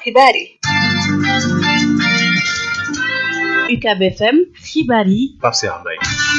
xibaar yi UCAB FM xibaar yi Pape Cheikh Mbaye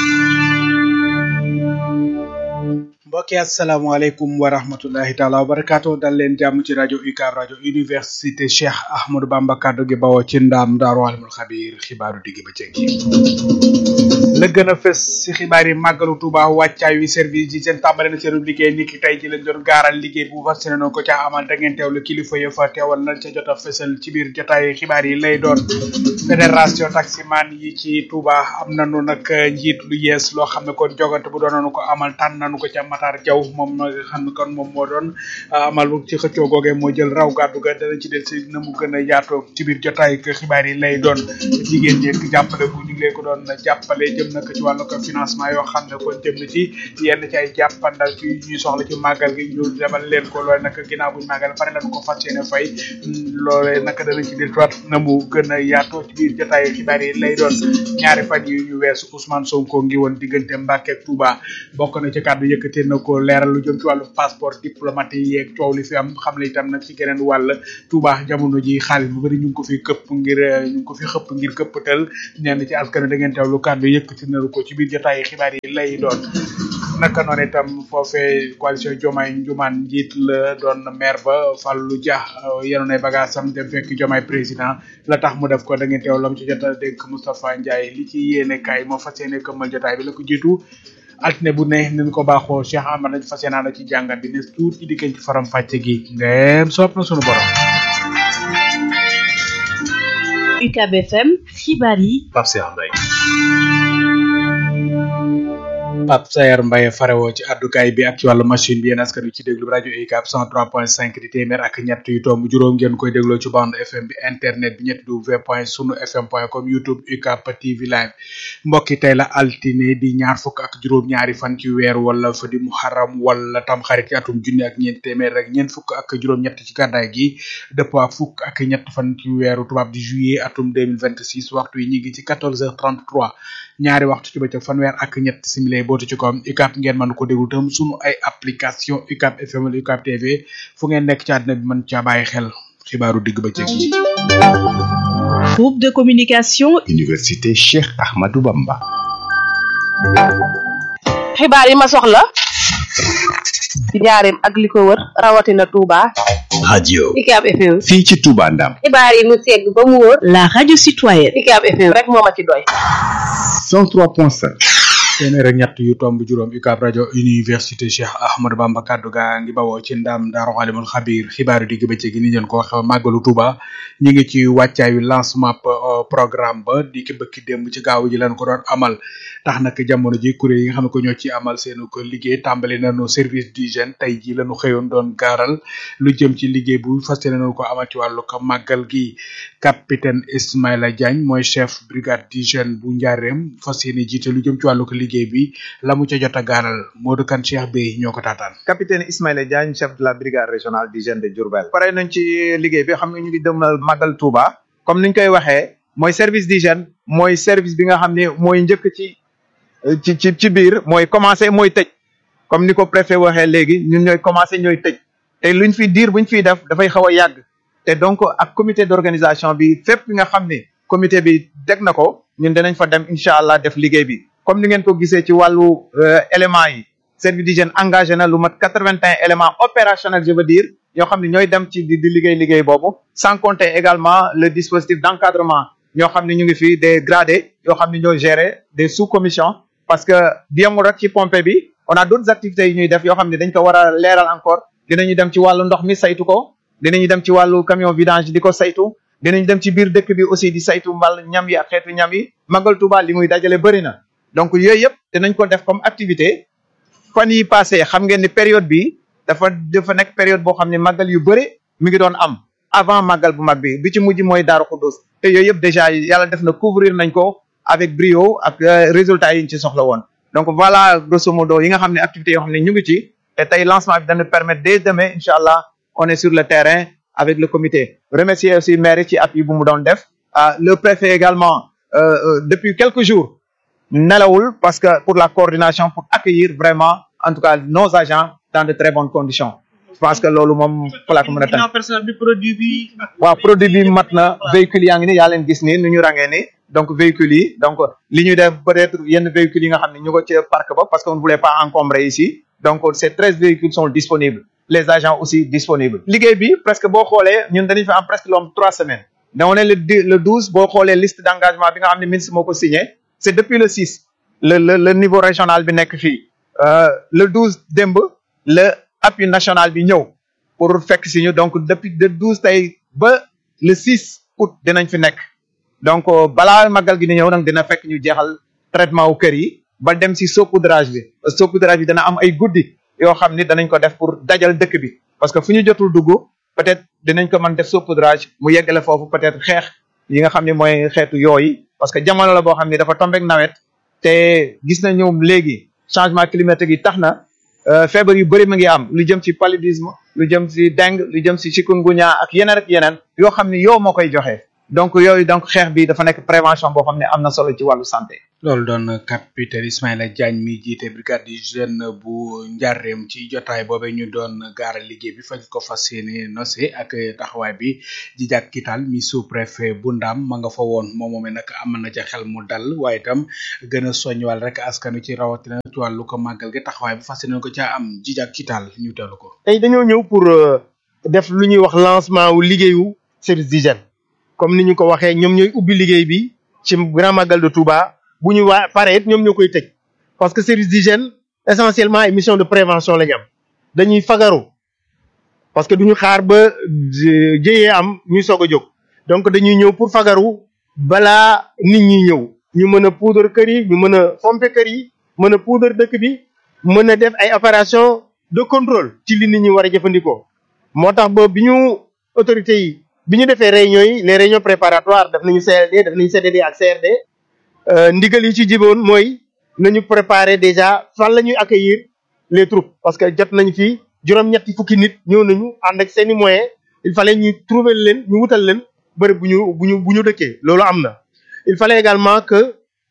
mbokki asalaamaaleykum wa rahmatullahi taala wa barakaatu dal leen jàmm ci rajo UCAB rajo université Cheikh Ahmadou Bamba kaddu gi bawoo ci ndaam daaru alimul xabiir xibaaru digg ba ceeg la gën a fës si xibaar yi màggalu Tuuba wàccaay wi service yi seen tàmbale na seen liggéey ni ki tey ji lañ doon gaaral liggéey bu fas yéene ko ca amal da ngeen teewlu kilifa ya fa teewal nañ ca jot a fësal ci biir jotaay xibaar yi lay doon fédération taximan yi ci Tuuba am nañu nag njiit lu yees loo xam ne kon jogante bu doon nañu ko amal tànn nañu ko ca Matar Jaw moom nga xam ne kon moom moo doon amal ci xëccoo googee moo jël raw gàddu ga dana ci del si na mu gën a yaatoo ci biir jotaay xibaar yi lay doon jigéen ñi jàppale bu ñu ngi leen ko doon jàppale jëm nag ci wàllu ko financement yoo xam ne kon jëm na ci yenn ci ay jàppandal ci ñuy soxla ci màggal gi ñu demal leen ko loole nag ginnaaw buñ màggal pare lañu ko fas yéene fay loole nag danañ ci del tuwaat na mu gën a yaatoo ci biir jotaay xibaar yi lay doon ñaari fan yi ñu weesu Ousmane Sonko ngi woon diggante Mbàkke ak Touba bokk na ci kàddu yëkkatee na ko leeral lu jëm ci wàllu passeport diplomatique yi yeeg coow li fi am xam ne itam nag ci geneen wàll Touba jamono ji xaalis bu bëri ñu ngi ko fi këpp ngir ñu ngi ko fi xëpp ngir këppatal ñenn ci askan da ngeen teewlu kàddu yëkkati na ko ci biir jotaay xibaar yi lay doon naka noonu itam foofee coalition Diomaye Njumaan njiit la doon maire ba Fallou Dia yenoon ay bagaasam dem fekk Diomaye président la tax mu def ko da ngeen teewlu lam ci jot a dénk Moustapha Ndiaye li ci yéene kaay moo fas yéene këmmal jotaay bi la ko jiitu altine bu ne ni ñu ko baaxoo Cheikh Amar nañ fas yéene ci jàngat bi ne tuut ci dikkee ci faram fàcce gi ndeem sopp na sunu borom. UCAB FM xibaar yi Pape Cheikh Mbaye Pape Sayar Mbaye farewoo ci addukaay bi ak ci wàllu machine bi yéen askan wi ci déglu rajo UCAB 103.5 di téeméer ak ñett yu tomb juróom ngeen koy dégloo ci bande FM bi internet bi ñetti w point sunu fm point com youtube UCAB TV live mbokki tey la altine di ñaar fukk ak juróom-ñaari fan ci weer wala fa di muharram wala tam xarit ci atum junni ak ñeent téeméer rek ñeent fukk ak juróom-ñett ci gàddaay gi dëppoo ak fukk ak ñett fan ci weeru tubaab di juillet atum 2026 waxtu yi ñu ngi ci 14h33 ñaari waxtu ci bëccëg fanweer ak ñett simile bootu ci koom UCAB ngeen mën ko déglu tam sunu ay application UCAB FM wala UCAB TV fu ngeen nekk ci àddina bi mën caa bàyyi xel xibaaru digg bëccëg yi. groupe de communication Université Cheikh Ahmadou Bamba. xibaar yi ma soxla ci njaareem ak li ko wër rawatina Touba. radio UCAB FM. fii ci Touba Ndam. xibaar yi mu segg ba mu wóor. la radio citoyenne UCAB FM rek moo ma ci doy. 103.5. téeméer ak ñett yu tomb juróom UCAB rajo université Cheikh Ahmadou Bamba kaddu gaa ngi bawoo ci ndam daaru alimul xabiir xibaaru digg bëccëg gi ni leen ko waxe màggalu Touba ñu ngi ci wàccaayu lancement programme ba di ki bëkki démb ci gaaw ji leen ko doon amal tax nag jamono ji kuréel yi nga xam ne ko ñoo ci amal seen ko liggéey tàmbali nañu service d'hygiène tey ji lañu xëyoon doon gaaral lu jëm ci liggéey bu fas yéene nañu ko amal ci wàllu ko màggal gi capitaine Ismaïla Diagne mooy chef brigade d'hygiène bu njaareem fas yéene jiite lu jëm ci wàllu ko liggéey bi la mu ca jot a gaaral Modou Kane Cheikh Bey ñoo ko taataan capitaine Ismaïla Diagne chef de la brigade régionale d'hygiène de Diourbel pare nañ ci liggéey bi xam nga ñu ngi demal màggal Touba comme niñ koy waxee mooy service d'hygiène mooy service bi nga xam ne mooy njëkk ci ci ci ci biir mooy commencé mooy tëj comme ni ko préfet waxee léegi ñun ñooy commencé ñooy tëj te luñ fi diir buñ fiy def dafay xaw a yàgg te donc ak comité d'organisation bi fépp nga xam ne comité bi teg na ko ñun danañ fa dem incha allah def liggéey bi comme ni ngeen ko gisee ci wàllu éléments yi service d'hygiène engagé na lu mat quatre-vingt-un éléments opérationnels je veux dire ñoo xam ne ñooy dem ci di liggéey liggéey boobu sans compter également le dispositif d'encadrement ñoo xam ne ñu ngi fi des gradés yoo xam ne ñoo gérer des sous-commissions parce que yemul rek ci pompe bi on a d'autres activités yu ñuy def yoo xam ne dañ ko war a leeral encore dinañu dem ci wàllu ndox mi saytu ko dinañu dem ci wàllu camion vidange di ko saytu dinañu dem ci biir dëkk bi aussi di saytu mbal ñam yi ak xeetu ñam yi Magal Touba li muy dajale bëri na donc yooyu yëpp dinañ ko def comme activité fan yi passé xam ngeen ni période bi dafa dafa nekk période boo xam ne màggal yu bëri mi ngi doon am avant màggal bu mag bi bi ci mujj mooy Daaru Xudus te yooyu yëpp déjà yàlla def na couvrir nañ ko avec brio ak résultats yi ñu ci soxla woon donc voilà grosso modo yi nga xam ne activités yoo xam ne ñu ngi ci te tey lancement bi dana permettre dès demain incha allah on est sur le terrain avec le comité remercier aussi maire yi ci appui bu mu doon def le préfet également depuis quelques jours nelawul parce que pour la coordination pour accueillir vraiment en tout cas nos agents dans de très bonnes conditions je pense que loolu moom fala ko mën a tànn ginnaaw personnel bi produit bi waaw produit bi mat na véhicule yaa ngi ni yaa leen gis ni nu ñu rangee ni donc véhicules yi donc li ñu def peut-être yenn véhicules yi nga xam ne ñu ko ci parc ba parce qu'on ne voulait pas encombrer ici donc ces treize véhicules sont disponibles les agents aussi disponibles liggéey bi presque boo xoolee ñun dañuy fi am presque lu am trois semaines donc ne le di- le douze boo xoolee liste d'engagement bi nga xam ne ministre moo ko signé c'est depuis le six le le le niveau régional bi nekk fii euh, le douze démb le appui national bi ñëw pour fekk si ñu donc depuis le douze tey ba le six août dinañ fi nekk donc euh, balaa màggal gi di ñëw nag dina fekk ñu jeexal traitement wu kër yi ba dem si saupoudrage bi saupoudrage bi dana am ay guddi yoo xam ni danañ ko def pour dajal dëkk bi parce que fu ñu jotul dugg peut-être dinañ ko mën def saupoudrage mu yeggale foofu peut-être xeex yi nga xam ni mooy xeetu yooyu parce que jamono la boo xam ni dafa tombeek nawet te gis nañu léegi changement climatique yi tax na euh, feebar yu bëri mu ngi am lu jëm ci paludisme lu jëm ci dengue lu jëm ci chikungunya ak yeneen ak yeneen yoo xam ni yow moo koy joxe donc yooyu donc xeex bi dafa nekk prévention boo xam ne am na solo ci wàllu santé. loolu doon capitaine Ismaïla Diagne mi jiite brigade du jeune bu njarreem ci jotaay boobe ñu doon gaaral liggéey bi fañ ko fas yéene nose ak taxawaay bi di jàk kital mi sous préfet bu ndam ma nga fa woon moom moomee nag am na ca xel mu dal waaye itam gën a soññiwal rek askanu ci rawatina ci wàllu ko màggal gi taxawaay bi fas yéene ko ca am ji jàk kital ñu teelu ko tey dañoo ñëw pour euh, def lu ñuy wax lancement wu liggéeyu service d'hygiène comme ni ñu ko waxee ñoom ñooy ubbi liggéey bi ci grand magal de Touba bu ñu waa pare it ñoom ñoo koy tëj parce que service d'hygiène essentiellement ay mission de prévention la ñu am dañuy fagaru parce que duñu xaar ba jë- jëyee am ñuy soog a jóg donc dañuy ñëw pour fagaru balaa nit ñi ñëw ñu mën a poudre kër yi ñu mën a pomper kër yi mën a poudre dëkk bi mën a def ay opération de contrôle ci li nit ñi war a jëfandikoo moo tax ba bi ñu autorités yi bi ñu defee réunions yi les réunions préparatoires def nañu CLD def nañu CDD ak CRD euh, ndigal yi ci jiboon mooy nañu préparer déjà fan la ñuy accueillir les troupes parce que jot nañ fi juróom-ñetti fukki nit ñëw nañu ànd ak seeni moyens il fallait ñu trouver leen ñu wutal leen bërëb bu ñu bu ñu bu ñu dëkkee loolu am na il fallait également que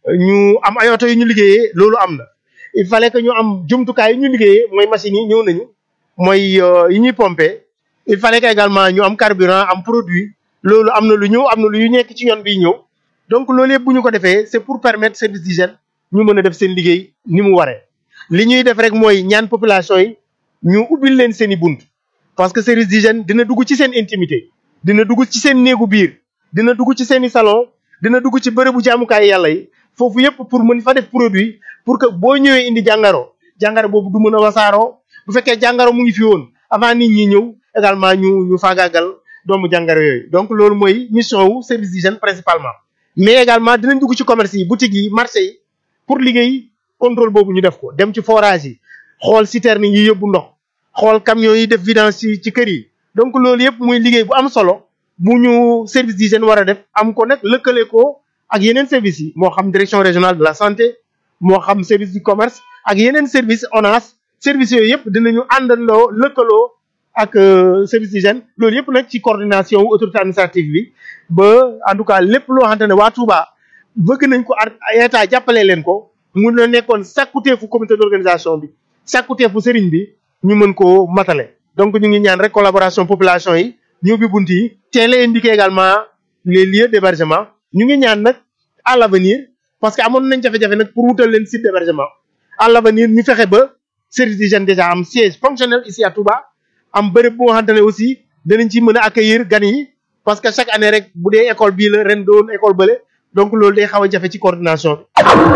ñu am ay oto yu ñu liggéeyee loolu am na il fallait que ñu am jumtukaay yu ñu liggéeyee mooy machines yi ñëw nañu mooy euh, yi ñuy pomper il fallait que également ñu am carburant am produit loolu am na lu ñëw am na lu ñu nekk ci yoon bi ñëw donc loolu yëpp bu ñu ko defee c'est pour permettre service d'hygiène ñu mën a def seen liggéey ni mu waree li ñuy def rek mooy ñaan population yi ñu ubbil leen seen i bunt parce que service d'hygiène dina dugg ci seen intimité dina dugg ci seen néegu biir dina dugg ci seen i salon dina dugg ci bërëbu jaamukaay yàlla yi foofu yëpp pour mën fa def produit pour que boo ñëwee indi jàngaro jàngaro boobu du mën a wasaaroo bu fekkee jàngaro mu ngi fi woon avant nit ñi ñëw également ñu ñu faagaagal doomu jàngaro yooyu donc loolu mooy mission wu service d'hygiène principalement mais également dinañ dugg ci commerce yi boutique yi marché yi pour liggéey contrôle boobu ñu def ko dem ci forage yi xool citerne yi yóbbu ndox xool camions yi def vidange ci ci kër yi donc loolu yëpp muy liggéey bu am solo bu ñu service d'hygiène war a def am ko nag lëkkale ko ak yeneen services yi moo xam direction régionale de la santé moo xam service du commerce ak yeneen service ONAS services yooyu yëpp dinañu àndandoo lëkkaloo ak euh, service d'hygiène loolu yëpp nag ci coordination wu autorité administrative bi ba en tout cas lépp loo xamante ne waa Touba bëgg nañ ko ar état jàppale leen ko mun na nekkoon sàkkuteefu comité d'organisation bi sàkkuteefu sëriñ bi ñu mën koo matale donc ñu ngi ñaan rek collaboration population yi ñu ubbi bunt yi teel a indiquer également les lieux d'hébergement ñu ngi ñaan nag à l'avenir parce que amoon nañ jafe-jafe nag pour wutal leen site d'hébergement à l'avenir ñu fexe ba service d'hygiène déjà am siège fonctionnel ici à Touba am bërëb boo xamante ne aussi danañ ci mën a accueillir gan yi parce que chaque année rek bu dee école bii la ren doon école bële donc loolu day xaw a jafe ci coordination bi.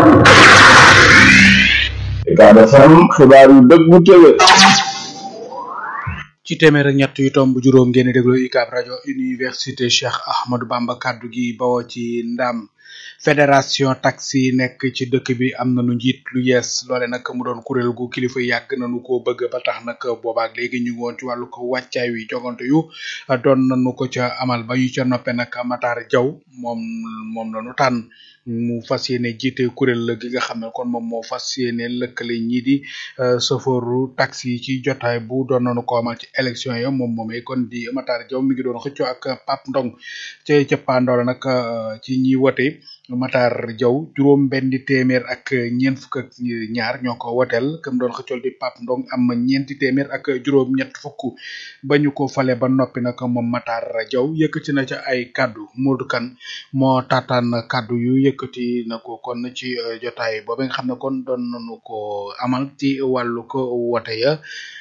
Ucab FM xibaar yu dëggu tëwé ci téeméer ak ñett yu tomb juróom ngeen di déglu UCAB rajo université Cheikh Ahmadou Bamba kaddu gi bawoo ci ndam fédération taxi yi nekk ci dëkk bi am nañu njiit lu yees loole nag mu doon kuréel gu kilifa yàgg nañu ko bëgg ba tax nag boobaak léegi ñu ngi woon ci wàllu ko wàccaay wi jogante yu doon nañu ko ca amal ba ñu ca noppe nag Matar Jaw moom moom lañu tànn mu fas yéene jiite kuréel gi nga xam ne kon moom moo fas yéene lëkkale ñii di chauffeuru taxi yi ci jotaay bu doon nañu ko amal ci élection yi moom moomee kon di Matar Jaw mi ngi doon xëccoo ak Pape Ndong ca ca Pandora nag ci ñi wote Matar Diaw juróom benni téeméer ak ñeent fukk ak ñaar ñoo ko woteel kam doon xëccol di Pape Ndong am ñeenti téeméer ak juróom ñett fukk ba ñu ko fale ba noppi nag moom Matar Diaw yëkkati na ca ay kaddu Modou Kane moo taataan kaddu yu yëkkati na ko kon ci eh, jotaay boobu nga xam ne kon doon nañu ko amal ci wàllu ko wote ya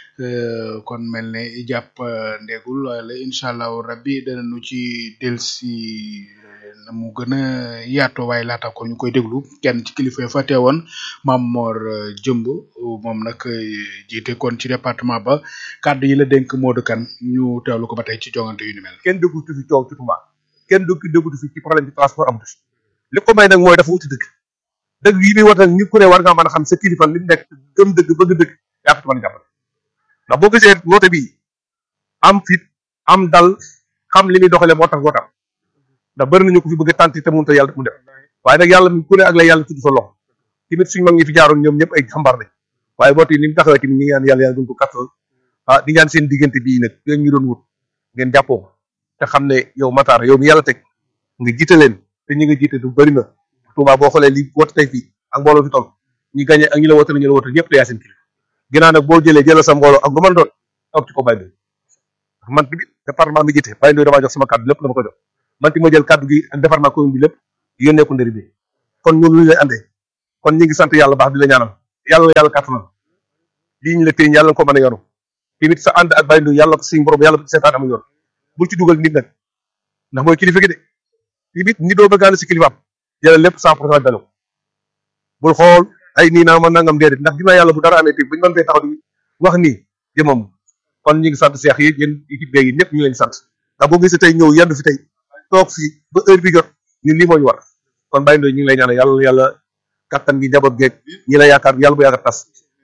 eh, kon mel ne jàpp eh, ndegul wala incha allahu rabbi danañu ci delsi na mu gën a yaatoo waaye laata ko ñu koy déglu kenn ci kilifa yi fa teewoon Mam Mor eh, Jëmb moom nag eh, jiite kon ci département ba kàddu yi la dénk Modou Kane ñu teewlu ko ba tey ci jongante yu ni mel. kenn déggutu fi coow ci Touba kenn dégg déggutu fi ci problème bi transport amatu fi li ko may nag mooy dafa wuti dëgg dëgg yi muy woote nit ku ne war ngaa mën a xam sa kilifa li mu nekk gëm dëgg bëgg dëgg yaa ko ci mën a jàppale ndax boo gisee woote bi am fit am dal xam li muy doxalee moo tax wootam ndax bëri nañu ko fi bëgg a tànti te mënut a yàlla mu def waaye nag yàlla ku ne ak la yàlla tudd sa loxo tamit suñu mag ñi fi jaaroon ñoom ñëpp ay xambaar lañ waaye woote yi ni mu taxawee tamit ñi ngi ñaan yàlla yàlla gën ko kattal ah di ñaan seen diggante bii nag yéen ñu doon wut ngeen jàppoo ko te xam ne yow Matar yow mi yàlla teg nga jiite leen te ñi nga jiite du bëri na Touba boo xoolee li woote tey fii ak mbooloo fi toll ñi gagné ak ñi la woote ñu la woote ñëpp te yaa seen kilifa ginnaaw nag boo jëlee jëlal sa mbooloo ak lu mën doon toog ci ko bàyyi man tamit département bi jiite bàyyi ndoy damaa jox sama kàddu lépp la ma ko jox man ti ma jël kàddu gi ak département commune bi lépp yónnee ko ndëri bi kon ñun lu ñu lay andee kon ñi ngi sant yàlla baax di la ñaanal yàlla yàlla kàttanal lii ñu la téye yàlla nga ko mën a yoru tamit sa ànd ak bàyyi ndoy yàlla ko suñu borom yàlla ko seetaan amu yoon bul ci dugal nit nag ndax mooy kilifa gi de tamit ni doo bëgg a ànd si kilifaam jëlal lépp cent pour cent dana ko bul xool ay nii naa ma nangam déedéet ndax dina yàlla bu dara amee tey buñu mën fee taxaw di wax nii jëmam kon ñu ngi sant seex yi yéen équipe beeg yi ñëpp ñu ngi leen sant ndax boo gisee tey ñëw yendu fi tey toog fi ba heure bi jot ñun lii moo ñu war kon bàyyi ndoy ñu ngi lay ñaanal yàlla yàlla kattan gi njaboot geeg ñi la yaakaar yàlla bu yaakaar tas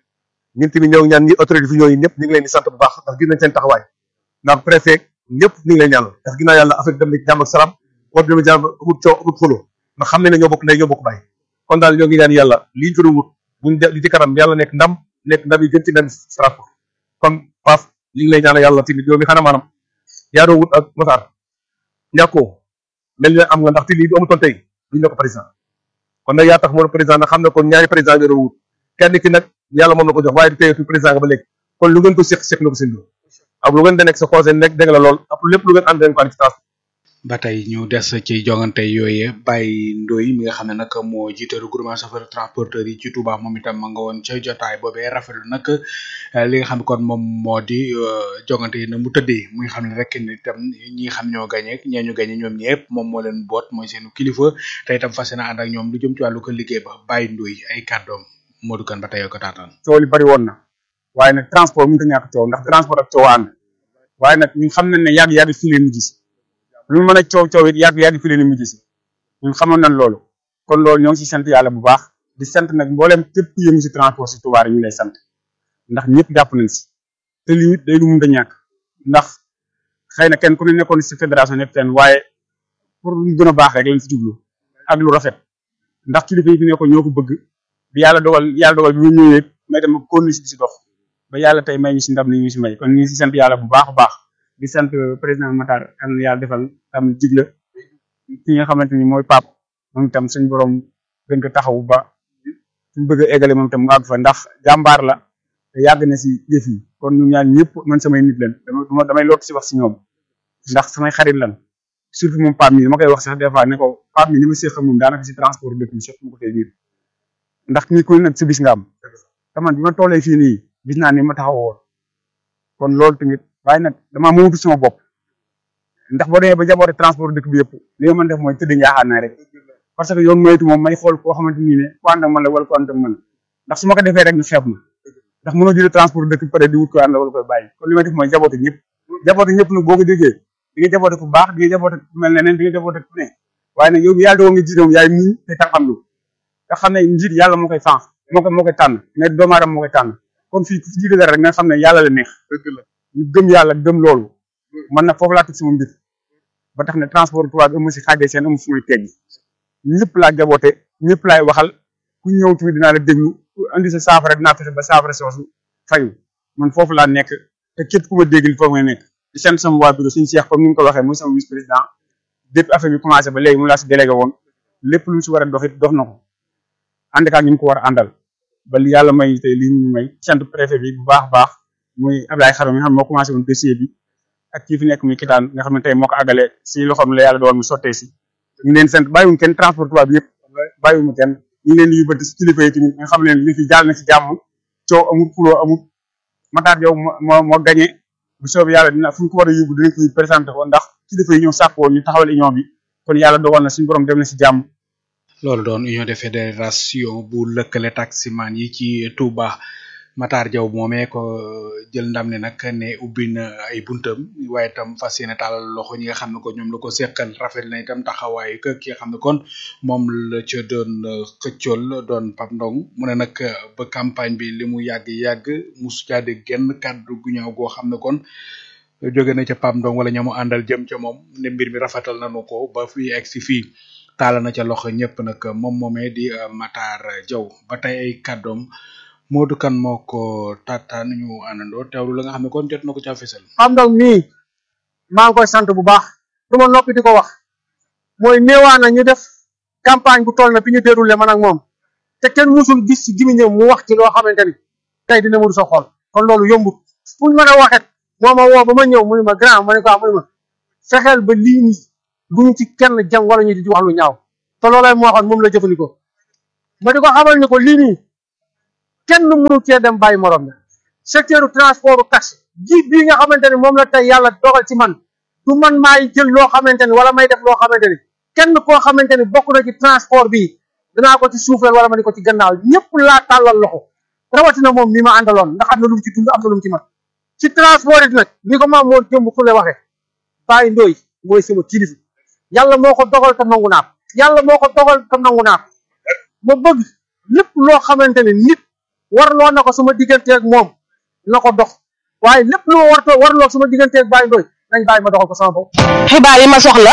ñun tamit ñoo ngi ñaan ñi autorité fi ñooyu ñëpp ñu ngi leen di sant bu baax ndax gis nañ seen taxawaay ndax préfet ñëpp ñu ngi leen ñaanal ndax ginnaaw yàlla affaire dem na ci jàmm ak salaam war dem jàmm amul coow amul xuloo ndax xam ne ne ñoo bokk ndey ñoo bokk bàyyi kon daal ñoo ngi ñaan yàlla liñ fi doon wut buñ de li ci kanam yàlla nekk ndam nekk ndam yi gën ci ndam transport kon Paf li ngi lay ñaanal yàlla tamit yow mi xanaa maanaam yaa doon wut ak Matar ñàkkoo mel ni am nga ndax te lii bu amutoon tey duñ ne ko président kon nag yaa tax moo président nag xam ne kon ñaari président nga doon wut kenn ki nag yàlla moom la ko jox waaye du teyeetu président nga ba léegi kon lu ngeen ko seq seq na ko seen biir ak lu ngeen da nekk sa conseil nekk dégg la lool ak lépp lu ngeen ànd leen ko ànd ci transport ba tey ñu des ci jongante yooye Baye Ndoy mi nga xam ne nag moo jiite regroupement chauffeur transporteur yi ci Touba moom itam ma nga woon ca jotaay boobee rafetlu nag eh, li nga xam ne kon moom moo di eh, jongante yi na mu tëddee muy xam ne rek ni itam ñi nga xam ñoo gañe ak ñee ñu gañe ñoom ñëpp moom moo leen boot mooy seenu kilifa te itam fas yéene ànd ak ñoom lu jëm ci wàllu ko liggéey ba Baye Ndoy ay kàddoom Modou Kane ba tey ko taataan coow li bari woon na waaye nag transport mënut a ñàkk coow ndax transport ak coow ànd waaye nag ñun xam nañ ne yàgg yàgg fii leen mujj si lu mu mën a coow coow it yàgg yàgg fii leen mujj si ñun xamoon nañ loolu kon loolu ñoo ngi si sant yàlla bu baax di sant nag mboolem képp ku yëngu si transport si Touba rek ñu lay sant ndax ñëpp jàpp nañ si te lii it day lu mun a ñàkk ndax xëy na kenn ku ne nekkoon si fédération nekk fenn waaye pour lu gën a baax rek lañ si jublu ak lu rafet ndax kilifa yi fi nekkoon ñoo ko bëgg bi yàlla dogal yàlla dogal bi mu ñëwee may dem kon si di si dox ba yàlla tey may ñu si ndam li ñu si may kon ñu ngi si sant yàlla bu baax a baax di sant président Matar kan yàlla defal tam jigla ki nga xamante ni mooy pap moom itam suñu borom gën ko taxawu ba suñu bëgg a eggale moom itam mu àgg fa ndax jàmbaar la te yàgg na si yëf yi kon ñu ñaan ñëpp man samay nit leen dama damay lott si wax si ñoom ndax samay xarit lan surtout moom pap mi ma koy wax sax des fois ne ko pap mi ni ma séq moom daanaka si transport dëkk bi sax mu ko fee biir ndax ni ku ne nag si bis nga am te man bi ma tollee fii nii gis naa ni ma taxaw woon kon loolu tamit waaye nag damaa mënatu sama bopp ndax boo demee ba jaboote transport dëkk bi yëpp li nga mën def mooy tëdd njaaxaan naa rek parce que yoon moytu moom may xool koo xamante ni ne ku ànd ak man la wala ku ànd ak man ndax su ma ko defee rek ñu xeeb ma ndax mënoo jëlee transport dëkk bi pare di wut ko ànd la wala koy bàyyi kon li may def mooy jaboote ñëpp jaboote ñëpp nag boo ko déggee di nga jaboote ku baax di nga jaboote ku mel neneen di nga jaboote ku ne waaye nag yow mi yàlla dogal nga jiite moom yaay muñ te tànqam lu nga xam ne njiit yàlla moo koy fànq moo koy moo koy tànn mais doomu aadama moo koy tànn kon fii ku fi jiite dara rek nga xam ne yàlla la neex ñu gëm yàlla gëm loolu man nag foofu laa teg sama mbir ba tax ne transport Touba bi amu si xaajee seen amu fu muy teggi ñëpp laa jaboote ñëpp laay waxal ku ñëw tamit dinaa la déglu ku andi sa saafara dinaa fexe ba saafara soosu fayu man foofu laa nekk te képp ku ma dégg foofu nga nekk di sant sama waa bureau suñu Cheikh comme ni nga ko waxee mooy sama vice président depuis affaire bi commencé ba léegi mu laa si délégué woon lépp lu mu si war a dox it dox na ko ànd ak ñu ko war a àndal ba li yàlla may tey lii ñu may sant préfet bi bu baax a baax muy Abdoulaye Xarom mi nga xam ne moo commencé woon dossier bi ak kii fi nekk muy kitaan nga xam ne tey moo ko àggale si loxoom la yàlla doon mu sottee si ñu leen sant bàyyiwuñ kenn transport tubaab bi yëpp bàyyiwuñu kenn ñu ngi leen di yóbbante si kilifa yi tamit nga xam ne li fi jàll na si jàmm coow amul xuloo amul Matar Diaw moo moo gagné bu soobee yàlla dina fu ñu ko war a yóbbu dinañ koy présenté ko ndax kilifa yi ñoo sàkk woon ñu taxawal union bi kon yàlla dogal na suñu borom dem na si jàmm loolu doon union de fédération bu lëkkale taximan yi ci Touba Matar Diaw moomee ko jël ndam ne nag ne ubbi na ay buntam waaye itam fas yéene taalal loxo ñi nga xam ne ko ñoom la ko seqal rafet na itam taxawaayu kër ki nga xam ne kon moom la ca doon xëccool doon Pape Ndong mu ne nag ba campagne bi li mu yàgg yàgg musu caa dégg genn kàddu gu ñaaw goo xam ne kon jóge na ca Pape Ndong wala ñamu àndal jëm ca moom ne mbir mi rafetal nañu ko ba fii egg si fii taala na ca loxo ñëpp nag moom moomee di Matar Diaw ba tey ay kàddoom Modou Kane moo ko taataan ñu àndandoo teewlu la nga xam ne kon jot na ko ca fësal. Pape Ndong mii maa ngi koy sant bu baax du ma noppi di ko wax mooy néewaan na ñu def campagne bu toll na fi ñu déroulé man ak moom te kenn musul gis ci gimiñam mu wax ci loo xamante ni tey dina mënu sa xool kon loolu yombut fu ñu mën a waxet moo ma woo ba ma ñëw mu ne ma grand ma ne ko ah mu ne ma fexeel ba lii nii bu ñu ci kenn jam wala ñu di wax lu ñaaw te loolay moo waxoon moom la jëfandikoo ma di ko xamal ni ko lii nii kenn mënu cee dem bàyyi morom la secteur transport taxi ji bii nga xamante ni moom la tey yàlla dogal ci man du man maay jël loo xamante ni wala may def loo xamante ni kenn koo xamante ni bokk na ci transport bi danaa ko ci suufeel wala ma di ko ci gannaaw ñëpp laa tàllal loxo rawatina moom mi ma àndaloon ndax am na lu mu ci dund am na lu mu ci man ci transport it nag ni ko maam moo jëmb fu le waxee bàyyi ndooy mooy sama kilifa yàlla moo ko dogal te nangu naa ko yàlla moo ko dogal te nangu naa ko ma bëgg lépp loo xamante ni nit warloo na ko sama digganteeg moom na ko dox waaye lépp lu ma wartoo warloo sama digganteeg bàyyi ndooy nañ bàyyi ma doxal ko sama bopp. xibaar yi ma soxla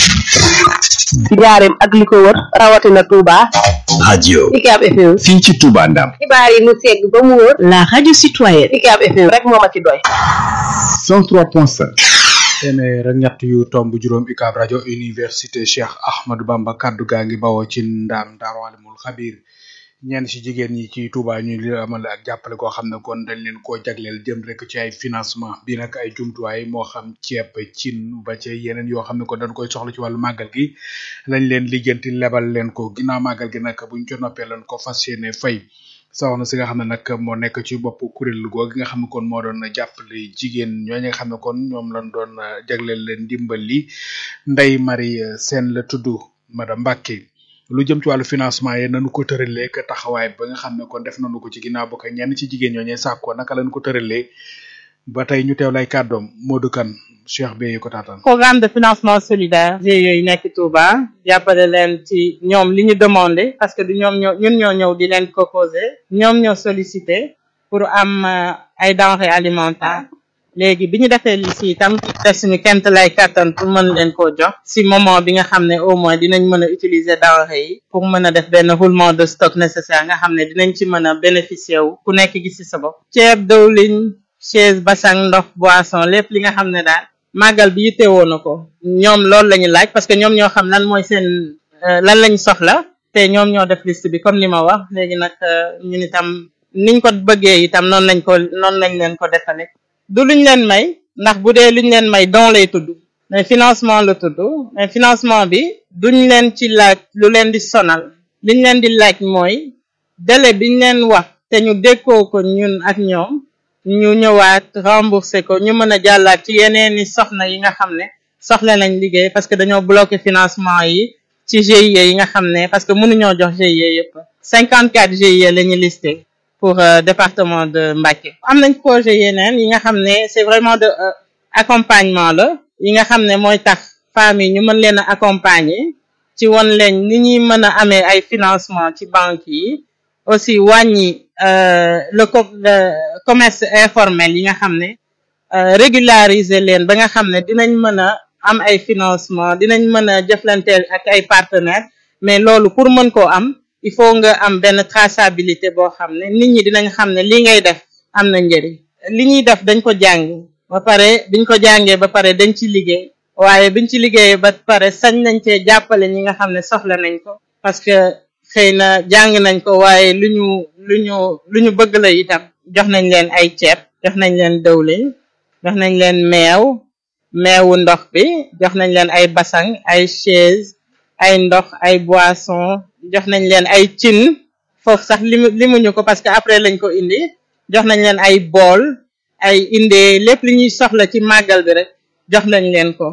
ci njaareem ak li ko wër rawatina Touba. radio UCAB FM. fii ci Touba Ndam xibaar yi mu segg ba mu wër. la radio citoyenne. UCAB FM rek moo ma ci doy. 103.5 téeméer ak ñett yu tomb juróom UCAB rajo université Cheikh Ahmadou Bamba kaddu gaa ngi bawoo ci ndaam Daaru Alimul Xabir ñenn ci jigéen ñi ci Touba ñu li amal ak jàppale koo xam ne kon dañ leen koo jagleel jëm rek ci ay financement bi nag ay jumtuwaay moo xam ceeb cin ba ci yeneen yoo xam ne kon dañ koy soxla ci wàllu màggal gi lañ leen lijjanti lebal leen ko ginnaaw màggal gi nag buñ co noppee lañ ko fas yéene fay soxna si nga xam ne nag moo nekk ci bopp kuréel googu gi nga xam ne kon moo doon jàppale jigéen ñooñu nga xam ne kon ñoom lañ doon jagleel leen ndimbal li Ndeye Marie Sène la tudd madame Mbacke lu jëm ci wàllu financement yi nañu ko tëralee que taxawaay ba nga xam ne kon def nañu ko ci ginnaaw ba ko ñenn ci jigéen ñooñee sàkkoo naka lañ ko tëralee ba tey ñu teew lay kàddoom Modou Kane Cheikh Beye ko taataan. programme de financement solidaire GIE yi nekk Touba jàppale leen ci ñoom li ñu demandé parce que du ñoom ñoo ñun ñoo ñëw di leen proposé ñoom ñoo sollicité pour am ay denrées alimentaires léegi bi ñu defee li si itam def suñu kemt lay kattan pour mën leen koo jox si moment bi nga xam ne au moins dinañ mën a utiliser denrées yi pour mën a def benn roulement de stock nécessaire nga xam ne dinañ ci mën a bénéficier wu ku nekk gis si sa bopp ceeb dawliñ chaise basang ndox boisson lépp li nga xam ne daal màggal bi yittewoo na ko ñoom loolu la ñu laaj parce que ñoom ñoo xam lan mooy seen lan lañ soxla te ñoom ñoo def liste bi comme li ma wax léegi nag ñun itam niñ ko bëggee itam noonu lañ ko noonu lañ leen ko defale du luñ leen may ndax bu dee luñ leen may don lay tudd mais financement la tudd mais financement bi duñ leen ci laaj lu leen di sonal liñ leen di laaj mooy délai biñ leen wax te ñu dékkoo ko ñun ak ñoom ñu ñëwaat remboursé ko ñu mën a jàllaat ci yeneeni soxna yi nga xam ne soxla nañ liggéey parce que dañoo bloqué financement yi ci GIE yi nga xam ne parce que mënuñoo jox GIE yëpp cinquante quatre GIE la ñu listé pour euh, département de Mbacké am nañ projet yeneen yi nga xam ne c'est vraiment de euh, accompagnement la yi nga xam ne mooy tax femmes yi ñu mën leen a accompagner ci won leen ni ñuy mën a amee ay financement ci banques yi aussi wàññi euh, le co le commerce informel yi nga xam ne régulariser leen ba nga xam ne dinañ mën a am ay financement dinañ mën a jëflanteel ak ay partenaires mais loolu pour mën koo am il faut nga am benn traçabilité boo xam ne nit ñi dinañ xam ne li ngay def am na njëriñ li ñuy def dañ ko jàng ba pare biñ ko jàngee ba pare dañ ci liggéey waaye biñ ci liggéeyee ba pare sañ nañ cee jàppale ñi nga xam ne soxla nañ ko parce que xëy na jàng nañ ko waaye lu ñu lu ñu lu ñu bëgg la itam jox nañ leen ay ceeb jox nañ leen dëwlin jox nañ leen meew meewu ndox bi jox nañ leen ay basang ay chaise ay ndox ay boisson jox nañ leen ay cin foofu sax limu limuñu ko parce que après lañ ko indi jox nañ leen ay bool ay indee lépp li ñuy soxla ci màggal bi rek jox nañ leen ko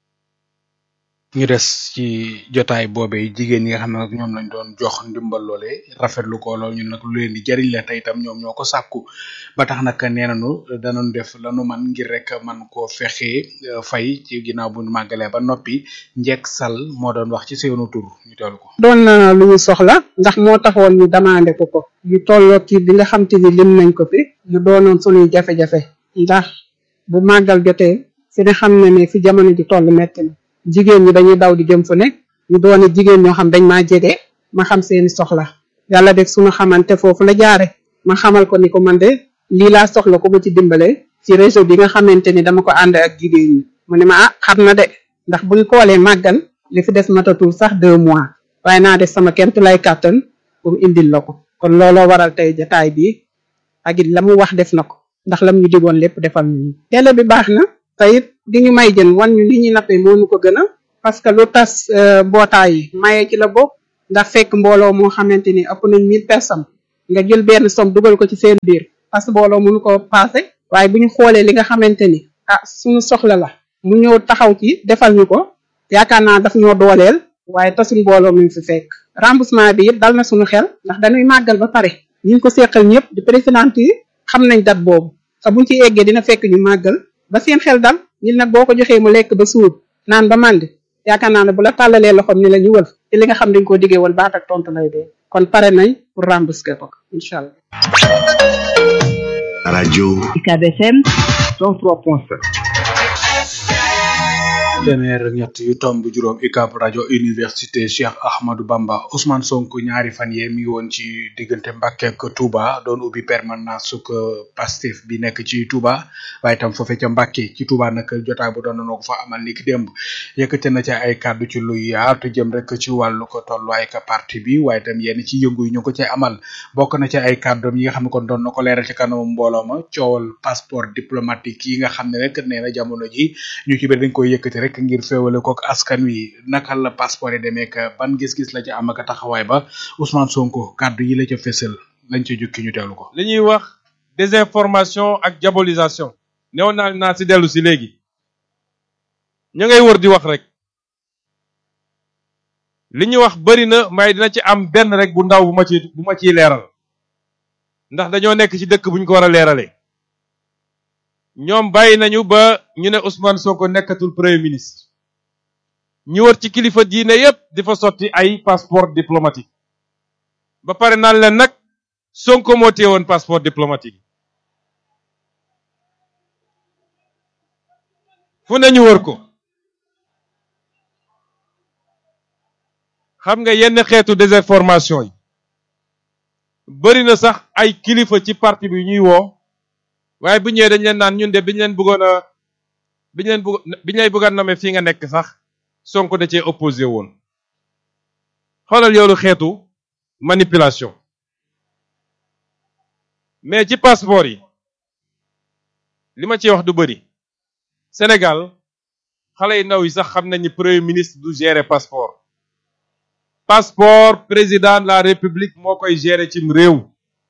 ñu des ci jotaay boobee jigéen ñi nga xam ne nag ñoom lañ doon jox ndimbal loole rafetlu ko lool ñun nag lu leen di jariñ la te itam ñoom ñoo ko sàkku ba tax nag nee nañu danañ def lanu man ngir rek man koo fexe fay ci ginnaaw bu ñu màggalee ba noppi njekk sal moo doon wax ci seenu tur ñu teelu ko doon na lu ñu soxla ndax moo taxoon ñu demandé ko ko ñu tolloo ci bi nga xam te ni lim nañ ko fi ñu doonoon suñuy jafe-jafe ndax bu màggal jotee fi ne xam na ne fi jamono ji toll metti na jigéen ñi dañuy daw di jëm fu nekk ñu doone jigéen ñoo xam dañ maa jege ma xam seeni soxla yàlla def suñu xamante foofu la jaare ma xamal ko ni ko man de lii laa soxla ko ma ci dimbale ci réseau bi nga xamante ni dama ko ànd ak jigéen ñi mu ne ma ah xam na de ndax buñ koolee màggal li fi des matatul sax deux mois waaye naa def sama kent lay kàttan pour indil la ko kon looloo waral tey jataay bi ak it la mu wax def na ko ndax lam ñu digoon lépp defal ñu télé bi baax na te it di ñu may jën wan ñu li ñuy nappee moo ñu ko gën a parce que lu tas mbootaay yi maye ci la bokk ndax fekk mbooloo moo xamante ni ëpp nañ mille personnes nga jël benn somme dugal ko ci seen biir parce que mbooloo mënu ko passé waaye bu ñu xoolee li nga xamante ni ah suñu soxla la mu ñëw taxaw ci defal ñu ko yaakaar naa daf ñoo dooleel waaye tasuñ mbooloo mi fi fekk remboursement bi it dal na suñu xel ndax dañuy màggal ba pare ñu ngi ko seqal ñëpp di président yi xam nañ dat boobu te buñ ci eggee dina fekk ñu màggal ba seen xel dal nit nag boo ko joxee mu lekk ba suur naan ba màndi yaakaar naa ne bu la tàllalee loxoom ni la ñu wël ci li nga xam dañ koo diggee woon baat ak tontu lay dee kon pare nañ pour rembourser ko incha allah. rajo UCAB FM 103.7 téeméer ak ñett yu tomb juróom UCAB rajo université Cheikh Ahmadou Bamba Ousmane Sonko ñaari fan yee mi ngi woon ci diggante Mbàkke ak Touba doon ubbi permanence suk Pastef bi nekk ci Touba waaye itam foofee ca Mbàkke ci Touba nag jotaay bu doon na ko fa amal ni ki démb yëkkate na ci ay kàddu ci lu yaatu jëm rek ci wàllu ko tolluwaay ka parti bi waaye itam yenn ci yëngu yi ñu ko cay amal bokk na ci ay kàddoom yi nga xam ne kon doon na ko leeral ci kanamu mbooloo ma coowal passeport diplomatique yi nga xam ne rek nee na jamono ji ñu ci bëri dañ koy yëkkati rek ngir féewale kook askan wi naka la passeport yi demee ka ban gis-gis la ci am ak taxawaay ba Ousmane Sonko kàddu yi la ca fésal lañ ca jukki ñu teewlu ko. li ñuy wax désinformation ak diabolisation néew naa naa si dellu si léegi ñu ngay wër di wax rek li ñuy wax bëri na may dina ci am benn rek bu ndaw bu ma ci bu ma ciy leeral ndax dañoo nekk ci dëkk bu ñu ko war a leeralee. ñoom bàyyi nañu ba ñu ne Ousmane Sonko nekkatul premier ministre ñu wër ci kilifa diine yépp di fa sotti ay passeport diplomatique ba pare naan leen nag Sonko moo téye woon passeport diplomatique fu ne ñu wër ko xam nga yenn xeetu désinformation yi bari na sax ay kilifa ci parti bi ñuy woo waaye bu ñëwee dañ leen naan ñun de biñ leen bëggoon a biñ leen bëgg biñ lay bëggoon nommer fii nga nekk sax Sonko da cee opposé woon xoolal yoolu xeetu manipulation mais ci passeport yi li ma ciy wax du bëri Sénégal xale yu ndaw yi sax xam nañ ni premier ministre du gérer passeport passeport président de la république moo koy gérer cim réew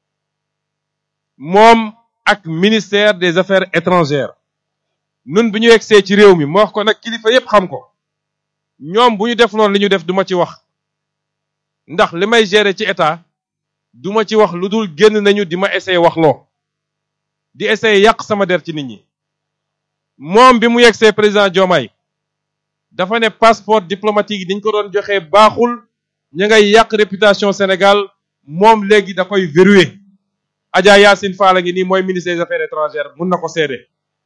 moom ak ministère des affaires étrangères nun bi ñu yegsee ci réew mi moo wax ko nag kilifa yépp xam ko ñoom bu ñu def noonu li ñu def duma ci wax ndax li may gérer ci état duma ci wax lu dul génn nañu di ma essayer wax loo di essayer yàq sama der ci nit ñi moom bi mu yegsee président Diomaye dafa ne passeport diplomatique yi dañ ko doon joxe baaxul ña ngay yàq réputation Sénégal moom léegi da koy verrouiller Adja Yacine Fall a ngi nii mooy ministre des affaires étrangères mun na ko seede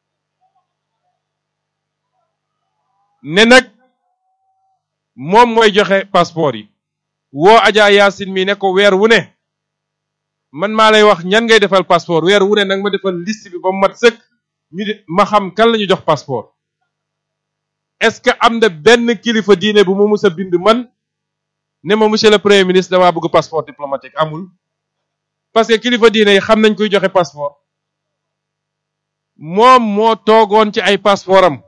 ne nag moom mooy joxe passeport yi woo Adja Yacine mi ne ko weer wu ne man maa lay wax ñan ngay defal passeport weer wu ne nag ma defal liste bi ba mu mat sëkk ñu di ma xam kan la ñu jox passeport est-ce que am na benn kilifa diine bu mu mus a bind man ne ma monsieur le premier ministre damaa bëgg passeport diplomatique amul parce que kilifa diine yi xam nañ koy joxe passeport moom moo toogoon ci ay passeport am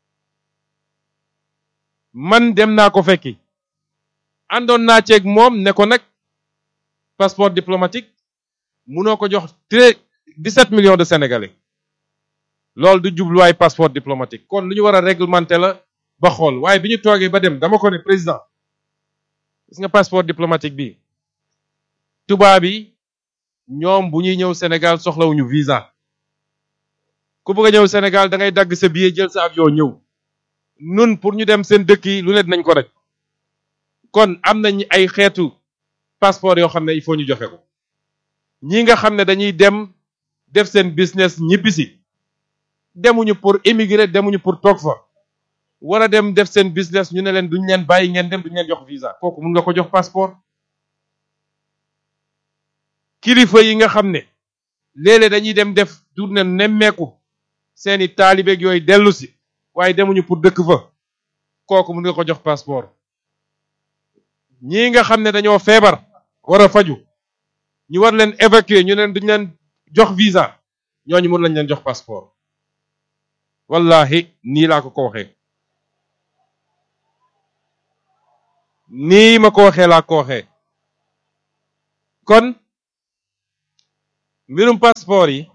man dem naa ko fekki àndoon naa ceeg moom ne ko nag passeport diplomatique munoo ko jox très 17 millions de sénégalais loolu du jubluwaay passeport diplomatique kon lu ñu war a réglementer la ba xool waaye bi ñu toogee ba dem dama ko ne président gis nga passeport diplomatique bi tubaab yi ñoom bu ñuy ñëw Sénégal soxlawuñu visa ku bëgg a ñëw Sénégal da ngay dagg sa billet jël sa avion ñëw nun pour ñu dem seen dëkk yi lu ne dinañ ko rek kon am nañ ay xeetu passeport yoo xam ne il faut ñu joxe ko ñi nga xam ne dañuy dem def seen business ñibbisi demuñu pour émigrer demuñu pour toog fa war a dem def seen business ñu ne leen duñ leen bàyyi ngeen dem duñ leen jox visa kooku mun nga ko jox passeport kilifa yi nga xam ne léeg-léeg dañuy dem def tournée nemmeeku seeni taalibeeg yooyu dellu si waaye demuñu pour dëkk fa kooku mun nga ko jox passeport ñii nga xam ne dañoo feebar war a faju ñu war leen évacuer ñu leen duñ leen jox visa ñooñu mun lañ leen jox passeport wallahi nii laa ko ko waxee nii ma ko waxee laa ko waxee kon mbirum passeport yi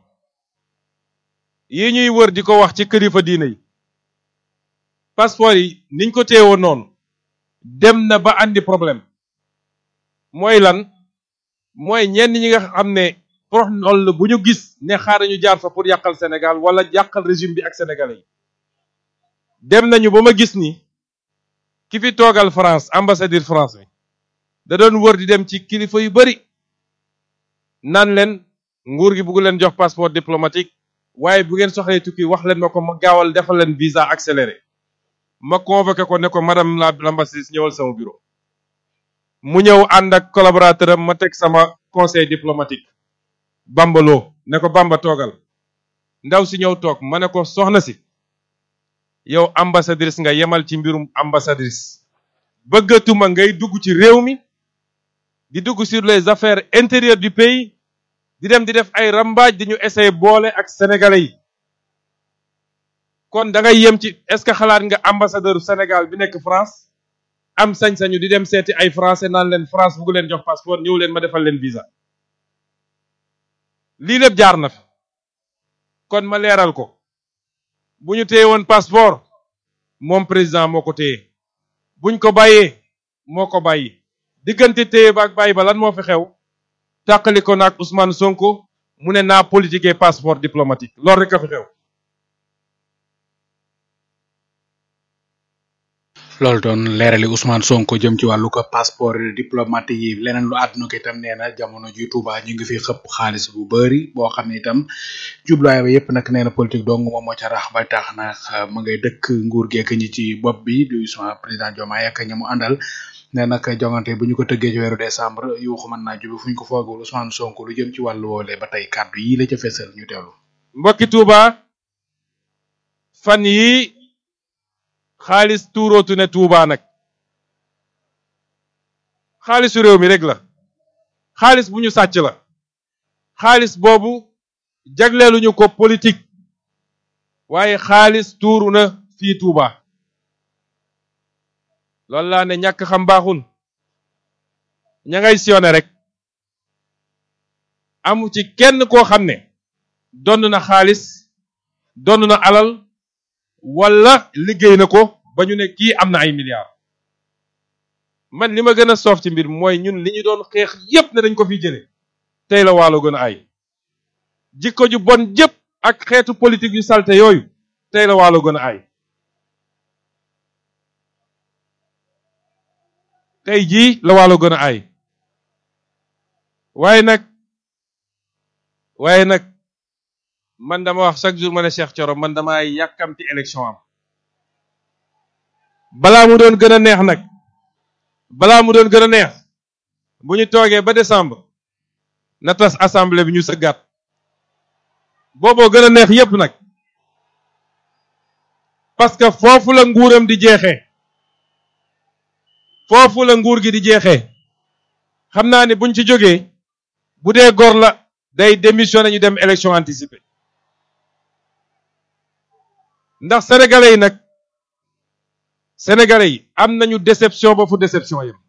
yi ñuy wër di ko wax ci kilifa diine yi passeport yi niñ ko téewoon noonu dem na ba andi problème mooy lan mooy ñenn ñi nga xam ne prox noll bu ñu gis ne xaar ñu jaar fa pour yàqal Sénégal wala yàqal régime bi ak sénégalais yi dem nañu ba ma gis ni ki fi toogal France ambassadeur France bi da doon wër di dem ci kilifa yu bari naan leen nguur gi bugg leen jox passeport diplomatique waaye bu ngeen soxlee tukki wax leen ma ko ma gaawal defal leen visa accéléré ma convoqué ko ne ko madame la l'ambassadrice ñëwal sama bureau mu ñëw ànd ak collaborateur am ma teg sama conseil diplomatique bambaloo ne ko bamba toogal ndaw si ñëw toog ma ne ko soxna si yow ambassadrice nga yemal ci mbirum ambassadrice bëggatuma ngay dugg ci réew mi di dugg sur les affaires intérieures du pays di dem di def ay rambaaj di ñu essayer boole ak sénégalais yi kon da ngay yem ci est-ce que xalaat nga ambassadeur Sénégal bi nekk France am sañ-sañu di dem seeti ay français naan leen France bugg leen jox passeport ñëw leen ma defal leen visa lii lépp jaar na fi kon ma leeral ko bu ñu téye woon passeport moom président moo ko téye buñ ko bàyyee moo ko bàyyi diggante téye ba ak bàyyi ba lan moo fi xew tàqali ko naag Ousmane Sonko mu ne naa politiquer passeport diplomatique loolu rek a fi xew loolu doon leerali Ousmane Sonko jëm ci wàllu ko passeport diplomatique yi leneen lu àdduna ko itam nee na jamono ji Touba ñu ngi fi xëpp xaalis bu bëri boo xam ne itam jubluwaay ba yépp nag nee na politique dong moom moo ca rax ba tax na ma ngay dëkk nguur geek ñi ci bopp bi du Ousmane président Diomaye ak ñi mu àndal ne nag jongante bu ñu ko tëggee ci weeru décembre yuuxu mën naa jubi fu ñu ko foogul Ousmane Sonko lu jëm ci wàllu woole ba tey kàddu yi la ca fesal ñu teewlu mbokki Touba fan yi xaalis tuurootu ne Touba nag xaalisu réew mi rek la xaalis bu ñu sàcc la xaalis boobu jagleeluñu ko politique waaye xaalis tuuru na fii Touba loolu laa ne ñàkk xam baaxul ña ngay siyone rek amu ci kenn koo xam ne donn na xaalis donn na alal wala liggéey na ko ba ñu ne kii am na ay milliards man li ma gën a soof ci mbir mooy ñun li ñu doon xeex yépp ne dañ ko fi jële tey la waalo gën a ay jikko ju bon jëpp ak xeetu politique yu salte yooyu tey la waalo gën a ay tey jii la waalo gën a ay waaye nag waaye nag man dama wax chaque jour ma ne Cheikh Thioro man dama yàkkamti élection am balaa mu doon gën a neex nag balaa mu doon gën a neex bu ñu toogee ba décembre na tas assemblée bi ñu sëggaat booboo gën a neex yépp nag parce que foofu la nguuram di jeexee foofu la nguur gi di jeexee xam naa ne buñ ci jógee bu dee gor la day démissionné ñu dem élection anticipée ndax sénégalais yi nag sénégalais yi am nañu déception ba fu déception yam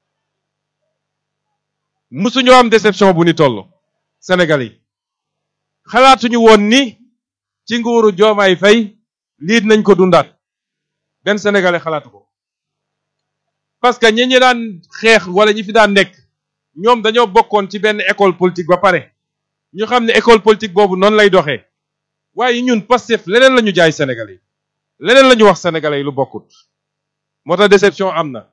musuñoo am déception bu ni toll sénégalais yi xalaatuñu woon ni ci nguuru joomaay fay lii nañ ko dundaat benn sénégalais xalaatu ko parce que ñi ñi daan xeex wala ñi fi daan nekk ñoom dañoo bokkoon ci benn école politique ba pare ñu xam ne école politique boobu noonu lay doxee waaye ñun Pastef leneen la ñu jaay sénégalais yi leneen la ñu wax sénégalais yi lu bokkut moo tax déception am na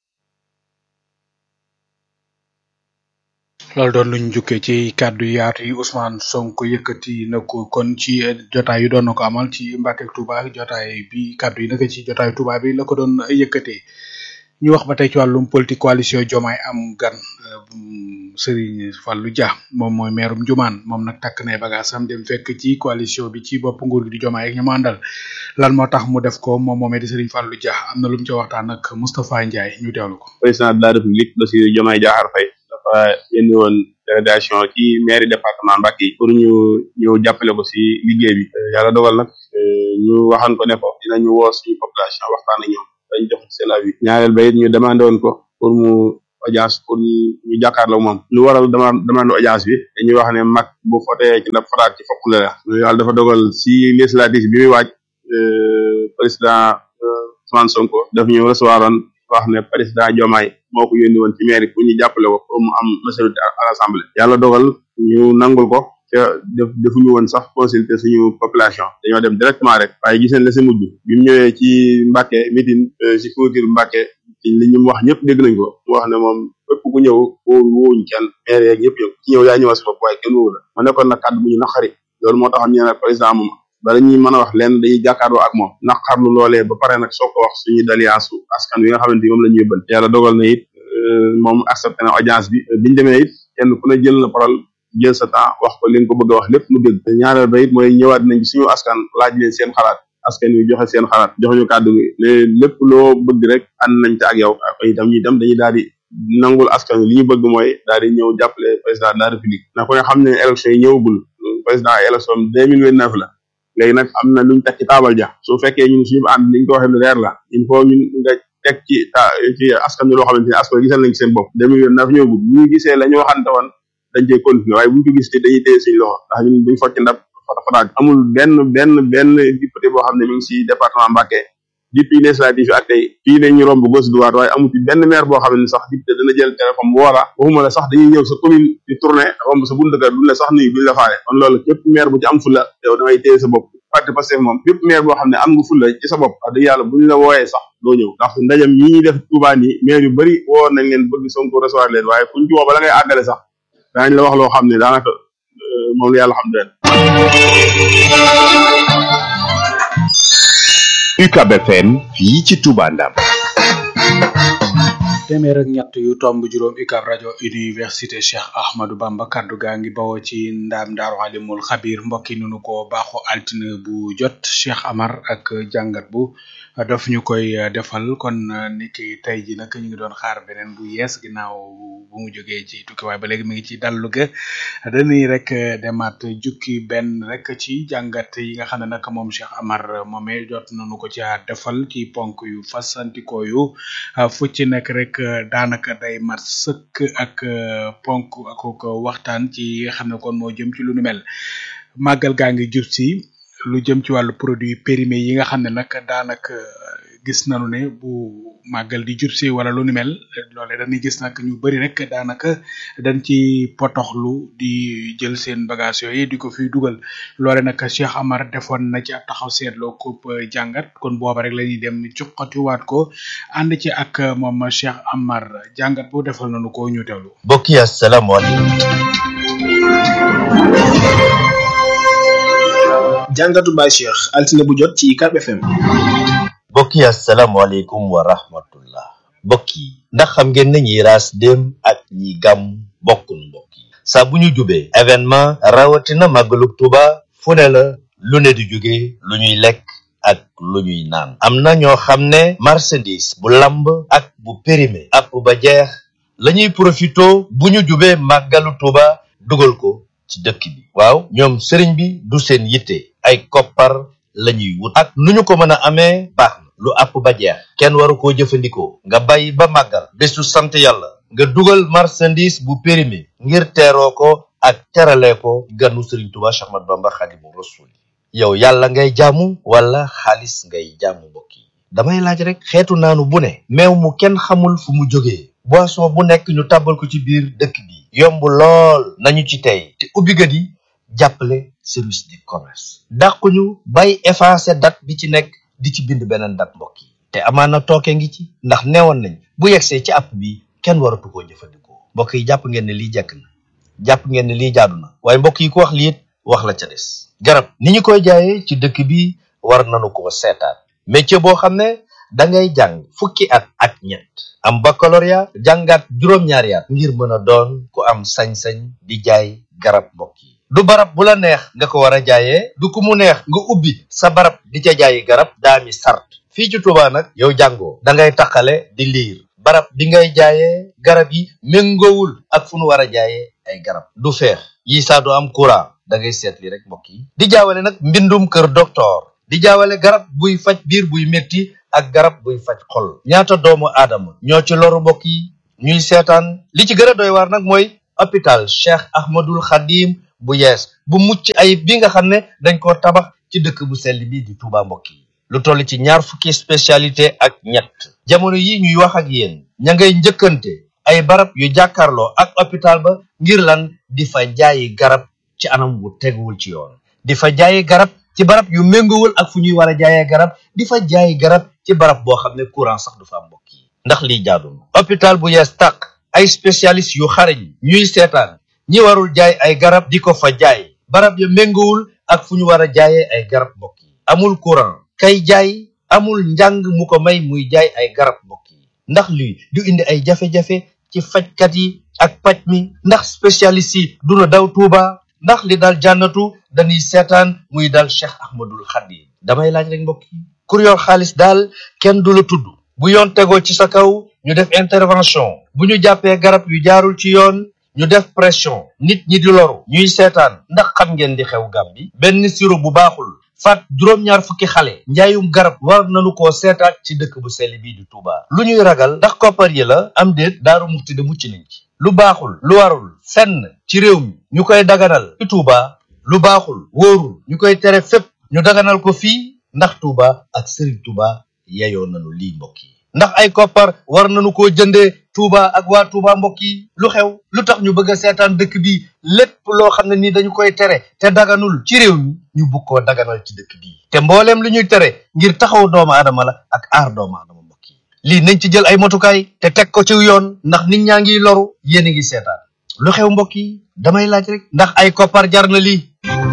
loolu doon luñ jukkee ci kàddu yaatu yi Ousmane Sonko yëkkati na ko kon ci jotaay yu doon na ko amal ci Mbàkke ak Touba jotaay bi kàddu yi naka ci jotaayu Touba bi la ko doon yëkkatee ñu wax ba tey ci wàllum politique coalition Diomaye am gan Serigne Fallou Dia moom mooy meerum Njumaan moom nag takk nay bagaasam dem fekk ci coalition bi ci bopp nguur gi di Diomaye ak ñu mu àndal lan moo tax mu def ko moom moomee di Serigne Fallou Dia am na lu mu ci waxtaan ak Moustapha Ndiaye ñu teewlu ko. président de la république Bassirou Diomaye Diakhar Faye dafa yónni woon délégation ci mairie département Mbacké yi pour ñu ñëw jàppale ko si liggéey bi yàlla dogal nag ñu waxan ko ne ko dinañu woo suñu population waxtaan ak ñoom dañ jox seen avis ñaareel ba it ñu demandé woon ko pour mu audience pour ñu ñu jàkkaarloo moom lu waral dama demande audience bi dañuy wax ne mag bu fotee ci ndab faraat ci fokk la la yàlla dafa dogal si législative bi muy waaj président Ousmane Sonko daf ñu recevoir woon wax ne président Diomaye moo ko yónni woon ci mairie pour ñu jàppale ko pour mu am majorité à l'assemblée yàlla dogal ñu nangul ko te def defuñu woon sax consulter suñu population dañoo dem directement rek waaye gis nañ la si mujj bi mu ñëwee ci Mbacké meeting si clôture Mbacké ci li ñu wax ñëpp dégg nañ ko mu wax ne moom fépp ku ñëw woo woowuñ kenn maire yeeg ñëpp yow ci ñëw yaa ñëwal sa bopp waaye kenn woowu la ma nekkoon nag kàddu bu ñu naqari loolu moo tax ñu ne président moom bala ñuy mën a wax lenn dañuy jàkkaarloo ak moom naqarlu loolee ba pare nag soo ko wax suñu daliance askan wi nga xamante ni moom la ñu yëbbal yàlla dogal na it moom accepté na audience bi biñu demee it kenn ku ne jël na parole jël sa temps wax ko li nga ko bëgg a wax lépp mu dégg ñaareel ba it mooy ñëwaat nañ ci suñu askan laaj leen seen xalaat askan wi joxe seen xalaat joxe ñu kàddu gi ne lépp loo bëgg rek ànd nañ ci ak yow itam ñu itam dañuy daal di nangul askan wi li ñu bëgg mooy daal di ñëw jàppale président de la république na ko ne xam ne élection yi ñëwagul président élection deux mille vingt neuf la léegi nag am na luñ teg ci taabal ja su fekkee ñun suñu ànd liñ ko waxee lu leer la il faut ñun nga teg ci ta ci askan wi loo xamante ni askan wi gisal nañ ci seen bopp deux mille vingt neuf ñëwagul bu ñu gisee la ñu waxante woon dañ cey continuer waaye bu ñu ko gis te dañuy téye suñu loxo ndax ñun duñ focc ndab fata fataag amul benn benn benn député boo xam ne mi ngi si département Mbacké depuis législative yi ak tey fii la ñu romb gauche droite waaye amul ci benn maire boo xam ne sax député dana jël téléphone bu woola waxuma la sax dañuy ñëw sa commune di tourner romb sa buntu kër duñ la sax nuyu duñ la faale kon loolu képp maire bu ci am fulla yow da ngay téye sa bopp parti Pastef moom bépp maire boo xam ne am nga fulla ci sa bopp wax dëgg yàlla buñ la wooyee sax doo ñëw ndax ndajam yi ñuy def Touba nii maire yu bëri woo nañ leen bëgg Sonko recevoir leen waaye kuñ ci woo bala ngay àggale sax daañu la wax loo xam ne daanaka moom la yàlla xam den UCAB FM fii ci Touba Ndam téeméer ak ñett yu tomb juróom UCAB rajo université Cheikh Ahmadou Bamba kaddu gaa ngi bawoo ci ndaam daaru alimul xabir mbokk yi nunu ko baaxo altine bu jot Cheikh Amar ak jàngat bu daf ñu koy defal kon niki tey ji nag ñu ngi doon xaar beneen bu yees ginnaaw bu mu jógee ci tukki waaye ba léegi mi ngi ci dallu ga dañuy rek demaat jukki benn rek ci jàngat yi nga xam ne nag moom Cheikh Amar moomee jot nañu ko ca defal ci ponk yu fasantikoo yu fu ci nekk rek daanaka day mat sëkk ak ponk ak ko waxtaan ci nga xam ne kon moo jëm ci lu nu mel màggal gaa ngi jub si lu jëm ci wàllu produit périmé yi nga xam ne nag daanaka gis nañu ne bu màggal di jub si wala lu ni mel loole dañuy gis nag ñu bari rek daanaka dañ ci potoxlu di jël seen bagage yooyu di ko fiy dugal loole nag Cheikh Amar defoon na ci ab taxaw seetloo ko jàngat kon booba rek la ñuy dem cuqatiwaat ko ànd ci ak moom Cheikh Amar jàngat bu defal nañu ko ñu teewlu. mbokk yi asalaamaaleykum. jàngatu Baye Cheikh altine bu jot ci UCAB FM. mbokk yi asalaamaaleykum wa rahmatullah mbokk yi ndax xam ngeen ne ñiy raas dem ak ñi gàmm bokkul mbokk yi saa bu ñu jubee événement rawatina màggalug Tuuba fu ne la lu ne di jóge lu ñuy lekk ak lu ñuy naan am na ñoo xam ne marchandise bu lamb ak bu périmé app ba jeex lañuy profito bu ñu jubee màggalu tuuba dugal ko ci dëkk bi waaw ñoom sëriñ bi du seen yitte ay koppar lañuy wut ak nu ñu ko mën a amee baax na lu app ba jeex kenn waru koo jëfandikoo nga bàyyi ba màggal bésu sant yàlla nga dugal marchandise bu périmé ngir teeroo ko ak terale ko ganu sëriñ tuuba Cheikh Ahmadou Bamba Xaadimu Rasuul yow yàlla ngay jaamu wala xaalis ngay jaamu mbokk yi damay laaj rek xeetu naanu bu ne meew mu kenn xamul fu mu jógee boisson bu nekk ñu tàbbal ko ci biir dëkk bi yomb lool nañu ci tey te ubbikat yi jàppale service du commerce dàquñu bay effacer date bi ci nekk di ci bind beneen date mbokk yi te amaana tooke ngi ci ndax neewoon nañ bu yegsee ci app bi kenn waratu koo jëfandikoo mbokk yi jàpp ngeen ne lii jekk na jàpp ngeen ne lii jaadu na waaye mbokk yi ku wax lii it wax la ca des garab ni ñu koy jaayee ci dëkk bi war nañu ko seetaat métier boo xam ne da ngay jàng fukki at ak ñett am baccalauréat jàngaat juróom-ñaari at ngir mën a doon ku am sañ-sañ di jaay garab mbokk yi du barab bu la neex nga ko war a jaayee du ku mu neex nga ubbi sa barab di ca jaayi garab daami sart fii ci Tuubaa nag yow jàngoo da ngay taqale di liir barab bi ngay jaayee garab yi méngoowul ak fu nu war a jaayee ay garab du feex yi saa du am courant da ngay seetli rek mbokk yi di jaawale nag mbindum kër docteur di jaawale garab buy faj biir buy metti ak garab buy faj xol ñaata doomu aadama ñoo ci loru mbokk yi ñuy seetaan li ci gën a doy waar nag mooy hôpital Cheikh Ahmadul Khadim bu yees bu mucc ayib bi nga xam ne dañ koo tabax ci dëkk bu sell bi di Touba mbokk yi lu toll ci ñaar fukki spécialité ak ñett jamono yi ñuy wax ak yéen ña ngay njëkkante ay barab yu jàkkaarloo ak hôpital ba ngir lan di fa jaayi garab ci anam wu teguwul ci yoon di fa jaayi garab ci barab yu méngowul ak fu ñuy war a jaayee garab di fa jaayi garab ci barab boo xam ne courant sax du fa am mbokk yi ndax lii jaadu na hôpital bu yees tàq ay spécialiste yu xarañ ñuy seetaan ñi warul jaay ay garab di ko fa jaay barab yu méngowul ak fu ñu war a jaayee ay garab mbokk yi amul courant kay jaay amul njàng mu ko may muy jaay ay garab mbokk yi ndax lii du indi ay jafe-jafe ci fajkat yi ak paj mi ndax spécialiste yi duna daw tuuba ndax li dal jànnatu dañuy seetaan muy dal cheikh ahmadul xadim damay laaj rek mbokk yi kur yor xaalis daal kenn du la tudd bu yoon tegoo ci sa kaw ñu def intervention bu ñu jàppee garab yu jaarul ci yoon ñu def pression nit ñi di loru ñuy seetaan ndax xam ngeen di xew Gàmbi benn siro bu baaxul faat juróom-ñaar fukki xale njaayum garab war nañu koo seetaat ci dëkk bu sell bii di Touba lu ñuy ragal ndax koppar yi la am déet daaru muxti de mucc nañ ci lu baaxul lu warul fenn ci réew mi ñu koy daganal ci Touba lu baaxul wóorul ñu koy tere fépp ñu daganal ko fii ndax Touba ak Serigne Touba yeyoo nañu lii mbokk yi ndax ay koppar war nañu koo jëndee Touba ak waa Touba mbokk yi lu xew lu tax ñu bëgg a seetaan dëkk bi lépp loo xam ne ni dañu koy tere te daganul ci réew mi ñu bugg koo daganal ci dëkk bi te mbooleem lu ñuy tere ngir taxaw doomu aadama la ak aar doomu aadama mbokk yi lii nañ ci jël ay motukaay te teg ko ci yoon ndax nit ñaa ngi loru yéen a ngi seetaan lu xew mbokk yi damay laaj rek ndax ay koppar jar na lii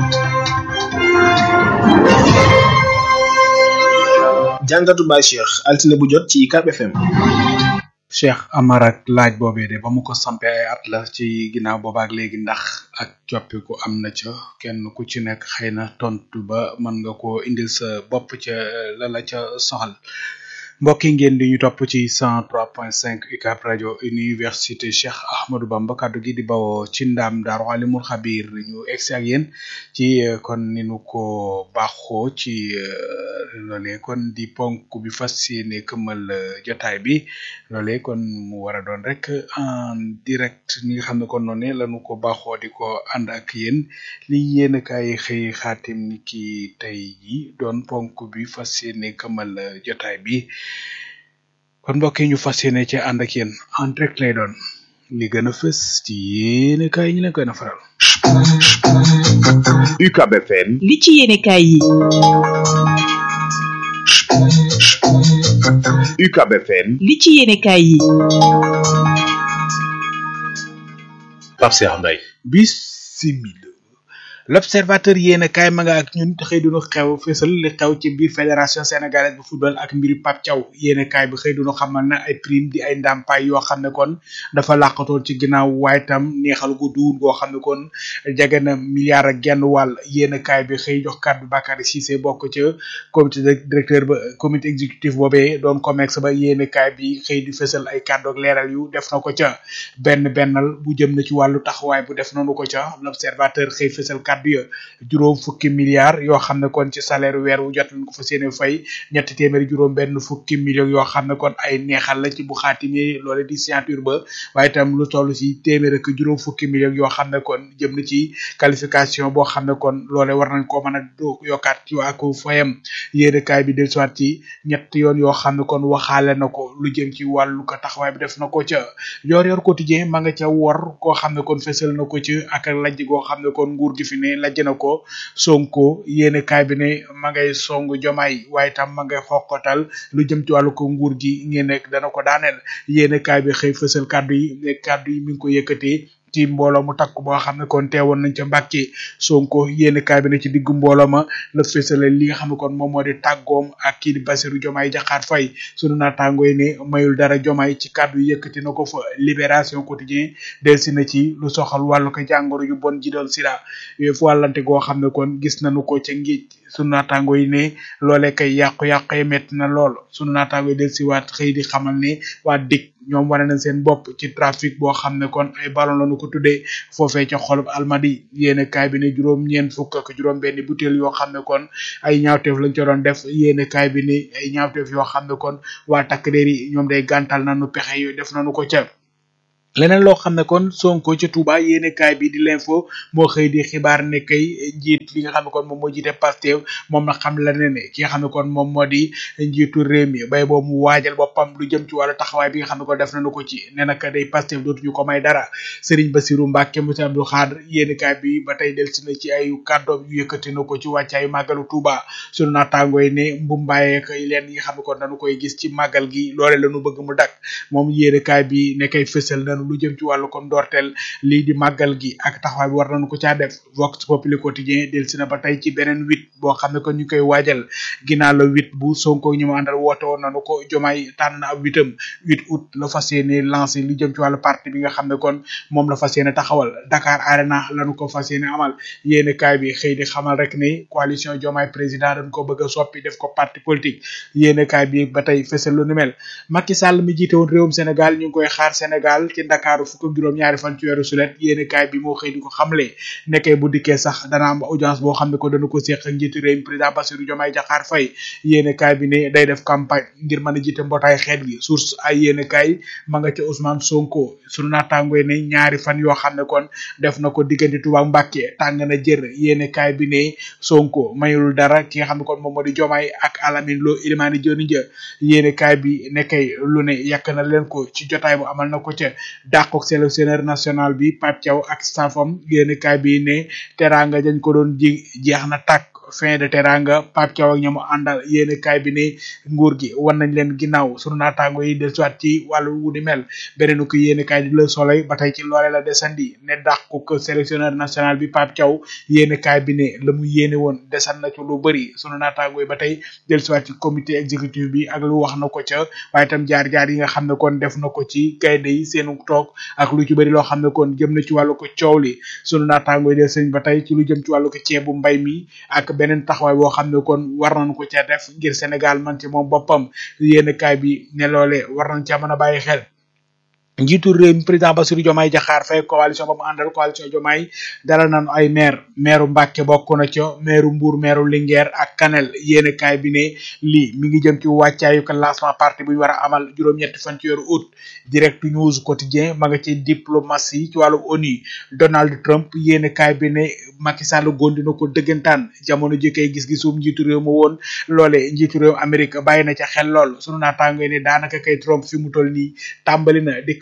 jàngatu Baye Cheikh altine bu jot ci UCAB FM. Cheikh Amar ak laaj boobee de ba mu ko sampee ay at la ci ginnaaw boobaak léegi ndax ak coppiku am na ca kenn ku ci nekk xëy na tontu ba mën nga koo indil sa bopp ca la la ca soxal mbokk yi ngeen di ñu topp ci 103.5 UCAB rajo université Cheikh Ahmadou Bamba kaddu gi di bawoo ci ndaam daaru alimul xabir ñu egsi ak yéen ci kon ni nu ko baaxoo ci loolee kon di ponk bi fas yéene këmmal jotaay bi loolee kon mu war a doon rek en direct ni nga xam ne kon noonu lañu ko baaxoo di ko ànd ak yéen li yéen kay xëy xaatim ni ki tey ji doon ponk bi fas yéene këmmal jotaay bi kon mbokk yi ñu fas yéene ci ànd ak yéen en direct lay doon li gën a fës ci yéen kay ñu leen koy na faral UCAB FM li ci yéenekaay yi UCAB FM li ci yéenekaay yi Pape Cheikh Mbaye bisimila l'observateur yéen a kaay ma nga ak ñun te xëy duñu xew fésal li xew ci biir fédération sénégalaise bu football ak mbiri Pape Thiaw yéen a kaay bi xëy duñu xamal na ay prime di ay ndàmpaay yoo xam ne kon dafa làqatoon ci ginnaaw waaye tam neexal gu duun goo xam ne kon jege na milliard ak genn wàll yéen a kaay bi xëy jox kàddu Bakary Cissé bokk ca comité directeur ba comité exécutif boobee doon comex ba yéen a kaay bi xëy di fésal ay kàddu ak leeral yu def na ko ca benn bennal bu jëm na ci wàllu taxawaay bu def nañu ko ca l'observateur xëy fésal kàddu ya juróom fukki milliards yoo xam ne kon ci salaire weer wu jot lañ ko fa séene fay ñetti téeméeri juróom benn fukki millions yoo xam ne kon ay neexal la ci bu xaatimi loole di signature ba waaye itam lu toll ci téeméer ak juróom fukki millions yoo xam ne kon jëm na ci qualification boo xam ne kon loole war nañ koo mën a yokkaat ci ak fayam yéenekaay bi dellusiwaat ci ñett yoon yoo xam ne kon waxaale na ko lu jëm ci wàllu ko taxawaay bi def na ko ca yor yor quotidien ma nga ca wor koo xam ne kon fësal na ko ci ak lajj goo xam ne kon nguur gi fi ne lajj na ko sonko yéene kaay bi ne ma ngay song jomaay waaye tam ma ngay xoqatal lu jëm ci wàllu ko nguur gi ngeen nekk dana ko daaneel yéene kaay bi xëy fësal kàddu yi ne kàddu yi mi ngi ko yëkkatee ci mbooloo mu takk boo xam ne kon teewoon nañ ca Mbàkke Sonko yéene kaay bi ne ci diggu mbooloo ma la fësale li nga xam ne kon moom moo di tàggoom ak kii di Bassirou Diomaye Diakhar Faye sunu naataangoo yi ne mayul dara Diomaye ci kàddu yi yëkkati na ko fa libération quotidien delsi na ci lu soxal wàllu ko jàngoro yu bon ji doon sida fu wàllante goo xam ne kon gis nañu ko ca ngiej sunu naataangoo yi ne loolee kay yàqu-yàqu yi metti na lool sunu naataangoo yi delsi waat xëy di xamal ne waa dik ñoom wane nañ seen bopp ci trafic boo xam ne kon ay ballon lañu ko tuddee foofee ca xolub almadi yéene kaay bi ne juróom ñeent fukk ak juróom benn butéel yoo xam ne kon ay ñaawteef lañ ca doon def yéene kaay bi ne ay ñaawteef yoo xam ne kon waa takk der yi ñoom day gàntal nañu pexe yooyu def nañu ko ca leneen loo xam ne kon sonko ca Touba yéene kaay bi di l'info moo xëy di xibaar ne kay njiit li nga xam ne kon moom moo jiite Pastef moom na xam la ne ne ki nga xam ne kon moom moo di njiitu réew mi bay boobu mu waajal boppam lu jëm ci wàllu taxawaay bi nga xam ne kon def nañu ko ci ne naka day Pastef dootuñu ko may dara Serigne Bassirou Mbacke Moussa Abdou Khadre yéene kaay bi ba tey delsi na ci ay kàddoom yu yëkkati na ko ci wàccaayu màggalu Touba sunu naataangoo yi ne mbumbaayee kay leen yi nga xam ne kon dañu koy gis ci màggal gi loole lañu bëgg mu dak moom yéene kaay bi ne kay fësal na lu jëm ci wàllu kon ndorteel lii di màggal gi ak taxawaay bi war nañu ko caa def Vox Populi quotidien del si na ba tey ci beneen huit boo xam ne kon ñu koy waajal ginnaaw la huit bu Sonko ñu mu àndal woote woon nañu ko jomaay tànn na ab huitam huit août la fas yéene lancé lu jëm ci wàllu parti bi nga xam ne kon moom la fas yéene taxawal Dakar Arena lañu ko fas yéene amal yéene kaay bi xëy di xamal rek ne coalition jomaay président dañ ko bëgg a soppi def ko parti politique yéene kaay bi ba tey fësal lu ni mel Macky Sall mi jiite woon réewum Sénégal ñu ngi koy xaar Sénégal ci Dakar fukk ak juróom ñaari fan ci weeru sulet yéene kaay bi moo xëy di ko xamle nekkee bu dikkee sax dana am audience boo xam ne ko dana ko séq ak njiitu réew mi président Bassirou Diomaye Diakhar Faye yéene kaay bi ne day def campagne ngir mën a jiite mbootaay xeet gi source ay yéene kaay ma nga ca Ousmane Sonko sunu naataangoy ne ñaari fan yoo xam ne kon def na ko diggante Touba Mbacké tàng na jër yéene kaay bi ne Sonko mayul dara ki nga xam ne kon moom moo di Diomaye ak Alamine Lo Ilimani Dioni Dia yéene kaay bi nekkay lu ne yàq na leen ko ci jotaay bu amal na ko ca dàqook sélectionneur national bi Pape Thiaw ak staffam yéene kaay bi ne teranga dañ ko doon ji jeex na tàkk fin de teranga Pape Thiaw ak ñamu àndal yéene kaay bi ne nguur gi wan nañ leen ginnaaw sunu naataango yi del soit ci wàllu wu di mel beneen ko yéene kaay di Le Soleil ba tey ci loole la desandi ne dàqu ko sélectionneur national bi Pape Thiaw yéene kaay bi ne la mu yéene woon desan na ci lu bëri sunu naataango yi ba tey del soit ci comité exécutif bi ak lu wax na ko ca waaye itam jaar-jaar yi nga xam ne kon def na ko ci gaynde yi seenu toog ak lu ci bëri loo xam ne kon jëm na ci wàllu ko coow li sunu naataango yi del sëñ ba tey ci lu jëm ci wàllu ko ceebu mbay mi ak beneen taxawaay boo xam ne kon war nañ ko ca def ngir Sénégal man ci moom boppam yéen kaay bi ne loole war nañ ca mën a bàyyi xel njiitu réew mi président Bassirou Diomaye Diakhar Faye coalition ba mu àndal coalition Diomaye dalal nañu ay maire maire Mbacke bokk na ca maire Mbour maire Linguère ak Kanel yéene kaay bi ne lii mi ngi jëm ci wàccaayu ko lancement parti bu ñu war a amal juróom-ñetti fan ci weeru août direct news quotidien ma nga ci diplomatie ci wàllu ONU Donald Trump yéene kaay bi ne Macky Sall gondi na ko dëggantaan jamono ji kay gis-gisum njiitu réew ma woon loole njiitu réew Amérique bàyyi na ca xel lool sunu naataango ne daanaka kay Trump fi mu toll nii tàmbali na di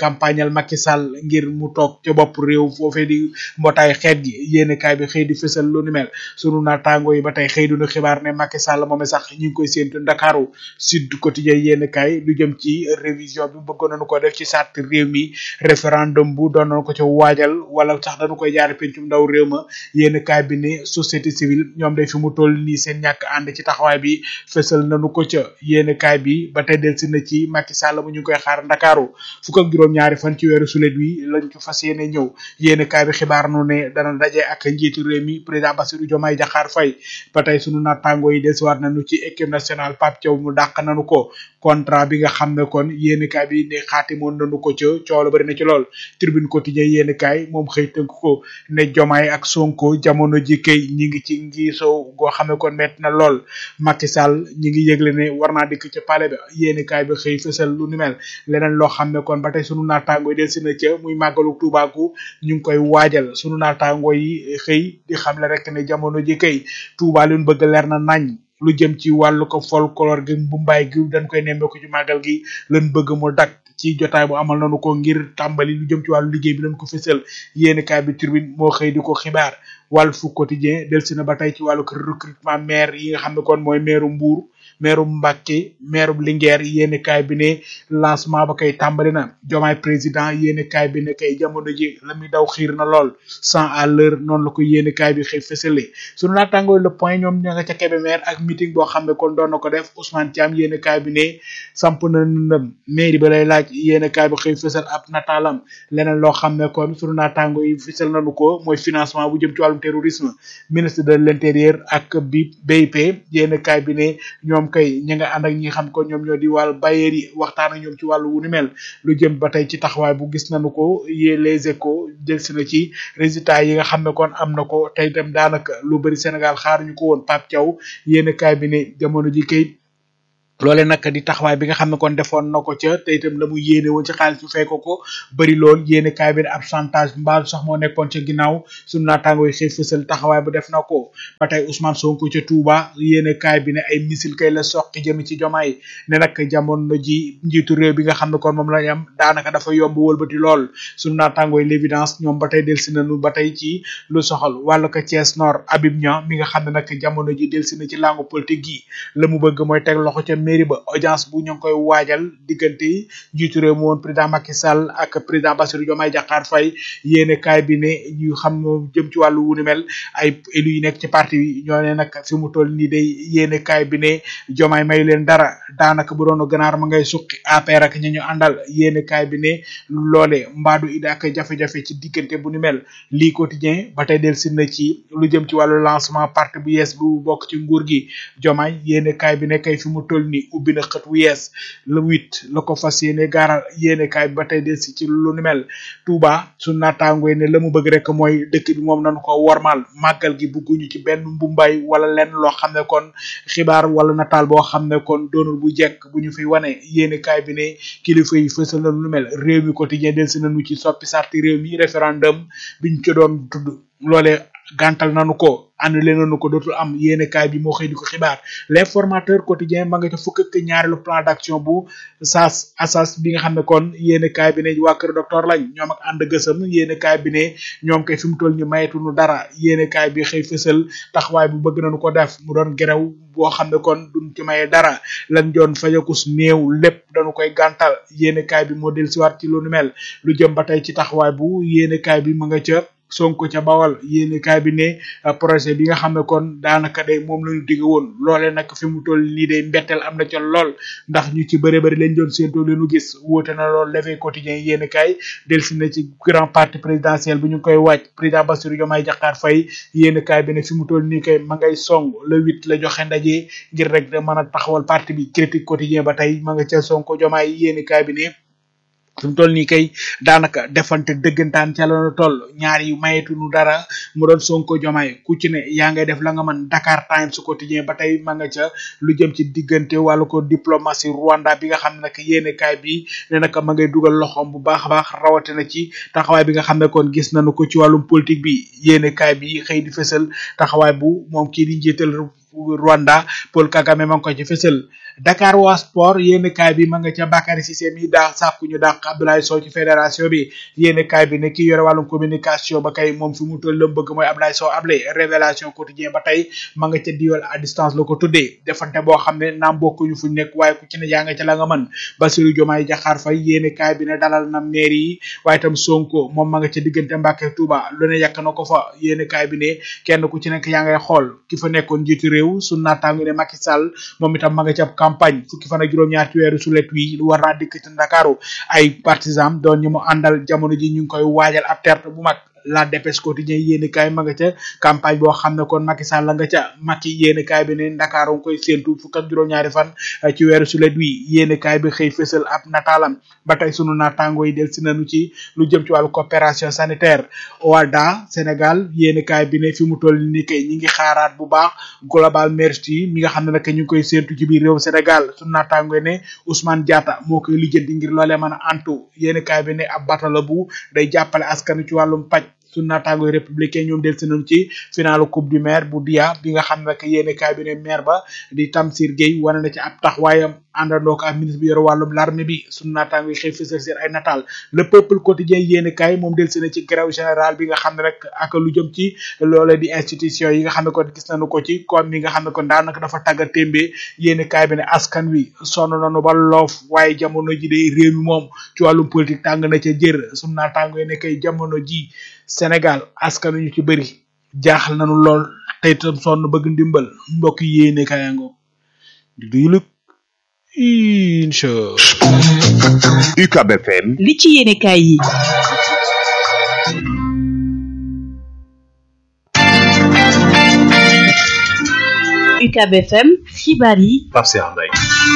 campagnal Macky Sall ngir mu toog ca bopp réew foofee di mbootaay xeet gi yéen kaay bi xëy di fësal lu ni mel sunu naataango yi ba tey xëy duñu xibaar ne Macky Sall moom sax ñu ngi koy séentu Ndakaaru Sud Quotidien yéen kaay lu jëm ci révision bi bëggoon nañu ko def ci sart réew mi référendum bu doon nañu ko ca waajal wala sax dañu koy jaare pencum ndaw réew ma yéen kaay bi ne société civile ñoom day fi mu toll nii seen ñàkk ànd ci taxawaay bi fësal nañu ko ca yéen kaay bi ba tey delsi na ci Macky Sall mu ñu ngi koy xaar Ndakaaru fukk ak juróom ñaari fan ci weeru sulet wi lañ ko fas yéene ñëw yéen kaay bi xibaar nu ne dana daje ak njiitu réew mi président Bassirou Diomaye Diakhar Faye ba tey sunu naataango yi delsiwaat nañu ci équipe nationale Pape Thiaw mu dàq nañu ko contrat bi nga xam ne kon yéen kaay bi ne xaatimoon nañu ko ca coolo bari na ci lool tribune quotidien yéen kaay moom xëy tënk ko ne Diomaye ak Sonko jamono ji kay ñi ngi ci ngiisoo goo xam ne kon metti na lool Macky Sall ñi ngi yëgle ne war naa dikk ca palais ba yéen kaay bi xëy fësal lu ni mel leneen loo xam ne kon ba tey sunu naataango yi del si na ca muy màggalu Tuubaaku ñu ngi koy waajal sunu naataango yi xëy di xam le rek ne jamono ji kay Tuubaa lu ñu bëgg leer na nañ lu jëm ci wàllu ko folklore gi bu mbaay gi dañ koy nemmeeku ci màggal gi lan bëgg mu dak ci jotaay bu amal nañu ko ngir tàmbali lu jëm ci wàllu liggéey bi lañ ko fësal yéeni kaay bi turbine moo xëy di ko xibaar Walf Quotidien del si na ba tey ci wàllu recrutement maire yi nga xam ne kon mooy maire Mbour maire Mbacké maire Linguère yéeni kaay bi ne lancement ba kay tàmbali na jomaay président yéeni kaay bi ne kay jamono ji la muy daw xiir na lool cent à l'heure noonu la ko yéeni kaay bi xëy fësale sunu naataangoo le point ñoom ña nga ca Kébémer ak meeting boo xam ne kon doon na ko def Ousmane Thiam yéeni kaay bi ne samp na ndëm mairie ba lay laaj yéeni kaay bi xëy fësal ab nataalam leneen loo xam ne kon sunu naataangoo yi fësal nañu ko mooy financement bu jëm ci wàllum terrorisme ministre de l'intérieur ak bi BIP yéeni kaay bi ne ñoom kay ñi nga ànd ak ñi xam ko ñoom ñoo di wàllu bailleurs yi waxtaan ak ñoom ci wàllu wu ni mel lu jëm ba tey ci taxawaay bu gis nañu ko yee les échos jël si na ci résultats yi nga xam ne kon am na ko tey itam daanaka lu bari Sénégal xaaruñu ko woon Pape Thiaw yéen kaay bi ne jamono ji kay loole nag di taxawaay bi nga xam ne kon defoon na ko ca te itam la mu yéene woon ci xaalis bu fekk ko bëri lool yéene kaay bi ab chantage mbaal sax moo nekkoon ca ginnaaw suñu naataango yi xëy fësal taxawaay bu def na ko ba tey Ousmane Sonko ca Touba yéene kaay bi ne ay missile kay la soqi jëmi ci jomaay ne nag jamono ji njiitu réew bi nga xam ne kon moom lañ am daanaka dafa yomb wëlbati lool suñu naataango yi l'évidence ñoom ba tey delsi nañu ba tey ci lu soxal wàllu ko Thiès Nord Habib Niang mi nga xam ne nag jamono ji delsi na ci langue politique gi la mu bëgg mooy teg loxo ca mairie ba audience bu ñu ngi koy waajal diggante njiitu réew mi woon président Macky Sall ak président Bassirou Diomaye Diakhar Faye yéene kaay bi ne ñu xam jëm ci wàllu wu ni mel ay élus yi nekk ci parti bi ñoo ne nag fi mu toll nii day yéene kaay bi ne Diomaye may leen dara daanaka bu doon ganaar ma ngay suqi APR ak ñi ñu àndal yéene kaay bi ne loole mbaadu ida ak jafe-jafe ci diggante bu ni mel lii quotidien ba tey del si na ci lu jëm ci wàllu lancement parti bu yees bu bokk ci nguur gi Diomaye yéene kaay bi ne kay fi mu toll nii ubbi na xët wu yees le huit la ko fas yéene gaaral yéene kaay bi ba tey del si ci lu ni mel Touba su naataangoy ne la mu bëgg rek mooy dëkk bi moom nañu ko wormal màggal gi bugguñu ci benn mbumbaay wala lenn loo xam ne kon xibaar wala nataal boo xam ne kon doonul bu jekk bu ñu fi wane yéene kaay bi ne kilifa yi fësal na lu mel réew mi quotidien del si nañu ci soppi sarti réew mi référendum biñ ci doon tudd loole gàntal nañu ko annulé nañu ko dootul am yéene kaay bi moo xëy di ko xibaar l'informateur quotidien ma nga ca fukk ak ñaareelu plan d'action bu sas asas bi nga xam ne kon yéene kaay bi ne waa kër docteur lañ ñoom ak ànd gësam yéene kaay bi ne ñoom kay fi mu toll ñu mayetuñu dara yéene kaay bi xëy fësal taxawaay bu bëgg nañu ko def mu doon gerew boo xam ne kon duñ ci maye dara lañ doon fajakus néew lépp dañu koy gàntal yéene kaay bi moo del siwaat ci lu nu mel lu jëm ba tey ci taxawaay bu yéene kaay bi ma nga ca sonko ca bawal yéeni kaay bi ne projet bi nga xam ne kon daanaka day moom lañu digg woon loole nag fi mu toll nii day mbetteel am na ca lool ndax ñu ci bëri bëri lañ doon séentoo leenu gis wóote na lool l'éveil quotidien yéeni kaay delsi na ci grand parti présidentiel bu ñu koy waaj président Bassirou Diomaye Diakhar Faye yéeni kaay bi ne fi mu toll nii kay ma ngay song le huit la joxe ndaje ngir rek da mën a taxawal parti bi critique quotidien ba tey ma nga ca sonko Diomaye yéeni kaay bi ne fi mu toll nii kay daanaka defante dëggantaan ca la toll ñaar yi mayetuñu dara mu doon sonko jomaay ku ci ne yaa ngay def la nga mën Dakar Times quotidien ba tey ma nga ca lu jëm ci diggante wàllu ko diplomatie Rwanda bi nga xam ne nag yéene kaay bi ne nag ma ngay dugal loxoom bu baax a baax rawatina ci taxawaay bi nga xam ne kon gis nañu ko ci wàllum politique bi yéene kaay bi xëy di fësal taxawaay bu moom kii di njiital Rwanda Paul Kagame ma ngi ko ci fësal Dakar waa sport yéen kaay bi ma nga ca Bakary Cissé mi daa sàkku ñu dàq Abdoulaye Sow ci fédération bi yéen kaay bi ne ki yore wàllum communication ba kay moom fi mu toll lam bëgg mooy Abdoulaye Sow Ablay révélation quotidien ba tey ma nga ca diwal à distance la ko tuddee defante boo xam ne naam bokkuñu fu nekk waaye ku ci ne yaa nga ca la nga mën Bassirou Diomaye Diakhar Faye yéen kaay bi ne dalal na maire yi waaye itam Sonko moom ma nga ca diggante Mbàkke Touba lu ne yàq na ko fa yéen kaay bi ne kenn ku ci nekk yaa ngay xool ki fa nekkoon njiitu réew su naataangu ne Macky Sall moom itam ma nga ca campagne fukki fan ak juróom-ñaar ci weeru sulet wi war naa dikk ci Ndakaaru ay partisans doon ñu mu àndal jamono ji ñu ngi koy waajal ab terte bu mag la dépêche quotidien yéeni kaay ma nga ca campagne boo xam ne kon Macky Sall la nga ca Macky yéeni kaay bi ne Ndakaaru nga koy séentu fukk ak juróom-ñaari fan ci weeru sulet wi yéeni kaay bi xëy fësal ab nataalam ba tey sunu naataango yi del si nañu ci lu jëm ci wàllu coopération sanitaire OADA Sénégal yéeni kaay bi ne fi mu toll ni kay ñi ngi xaaraat bu baax global merci mi nga xam ne nag ñu ngi koy séentu ci biir réew Sénégal sunu naataango yi ne Ousmane Diatta moo koy lijjanti ngir loolee mën a antu yéeni kaay bi ne ab batala bu day jàppale askanu ci wàllum paj su naataangoy républicain ñoom del seenam ci finalu coupe du maire bu dia bi nga xam ne que yéene kaay bi ne maire ba di Tamsir Gueye wane na ci ab taxawaayam àndandoo ko ak ministre bi yore wàllum l'armée bi suñu naataangoy xëy fësal seen ay nataal le peuple quotidien yéene kaay moom del seen ci grève général bi nga xam ne rek ak lu jëm ci loole di institution yi nga xam ne kon gis nañu ko ci comme mi nga xam ne kon daanaka dafa tagga témbee yéene kaay bi ne askan wi sonn nañu ba loof waaye jamono ji de réew mi moom ci wàllum politique tàng na ca jër suñu naataangoy ne kay jamono ji Sénégal askan ñu ci bëri jaaxal nañu lool tey tam sonn bëgg ndimbal mbokk yéene kayango di duyuluk incha UCAB FM li ci yéene kaay yi UCAB FM xibaar yi Pape Cheikh Mbaye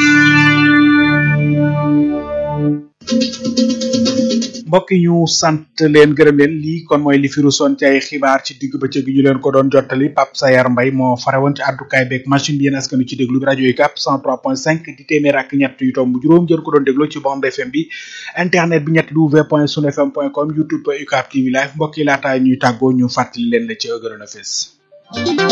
mbokk yi ñu sant leen gërëm leen lii kon mooy li fi rusoon ci ay xibaar ci digg bëccëg gi ñu leen ko doon jottali Pape Sayar Mbay moo fare woon ci àddukaay beeg machine bi yéen askanu ci déglu bi rajo yi cap 103.5 di téeméer ak ñett yu tomb juróom jën ko doon déglu ci bande FM bi internet bi ñett w point sun fm point com youtube UCAP TV live mbokk yi laataa ñuy tàggoo ñu fàttali leen la ci gënoon a fës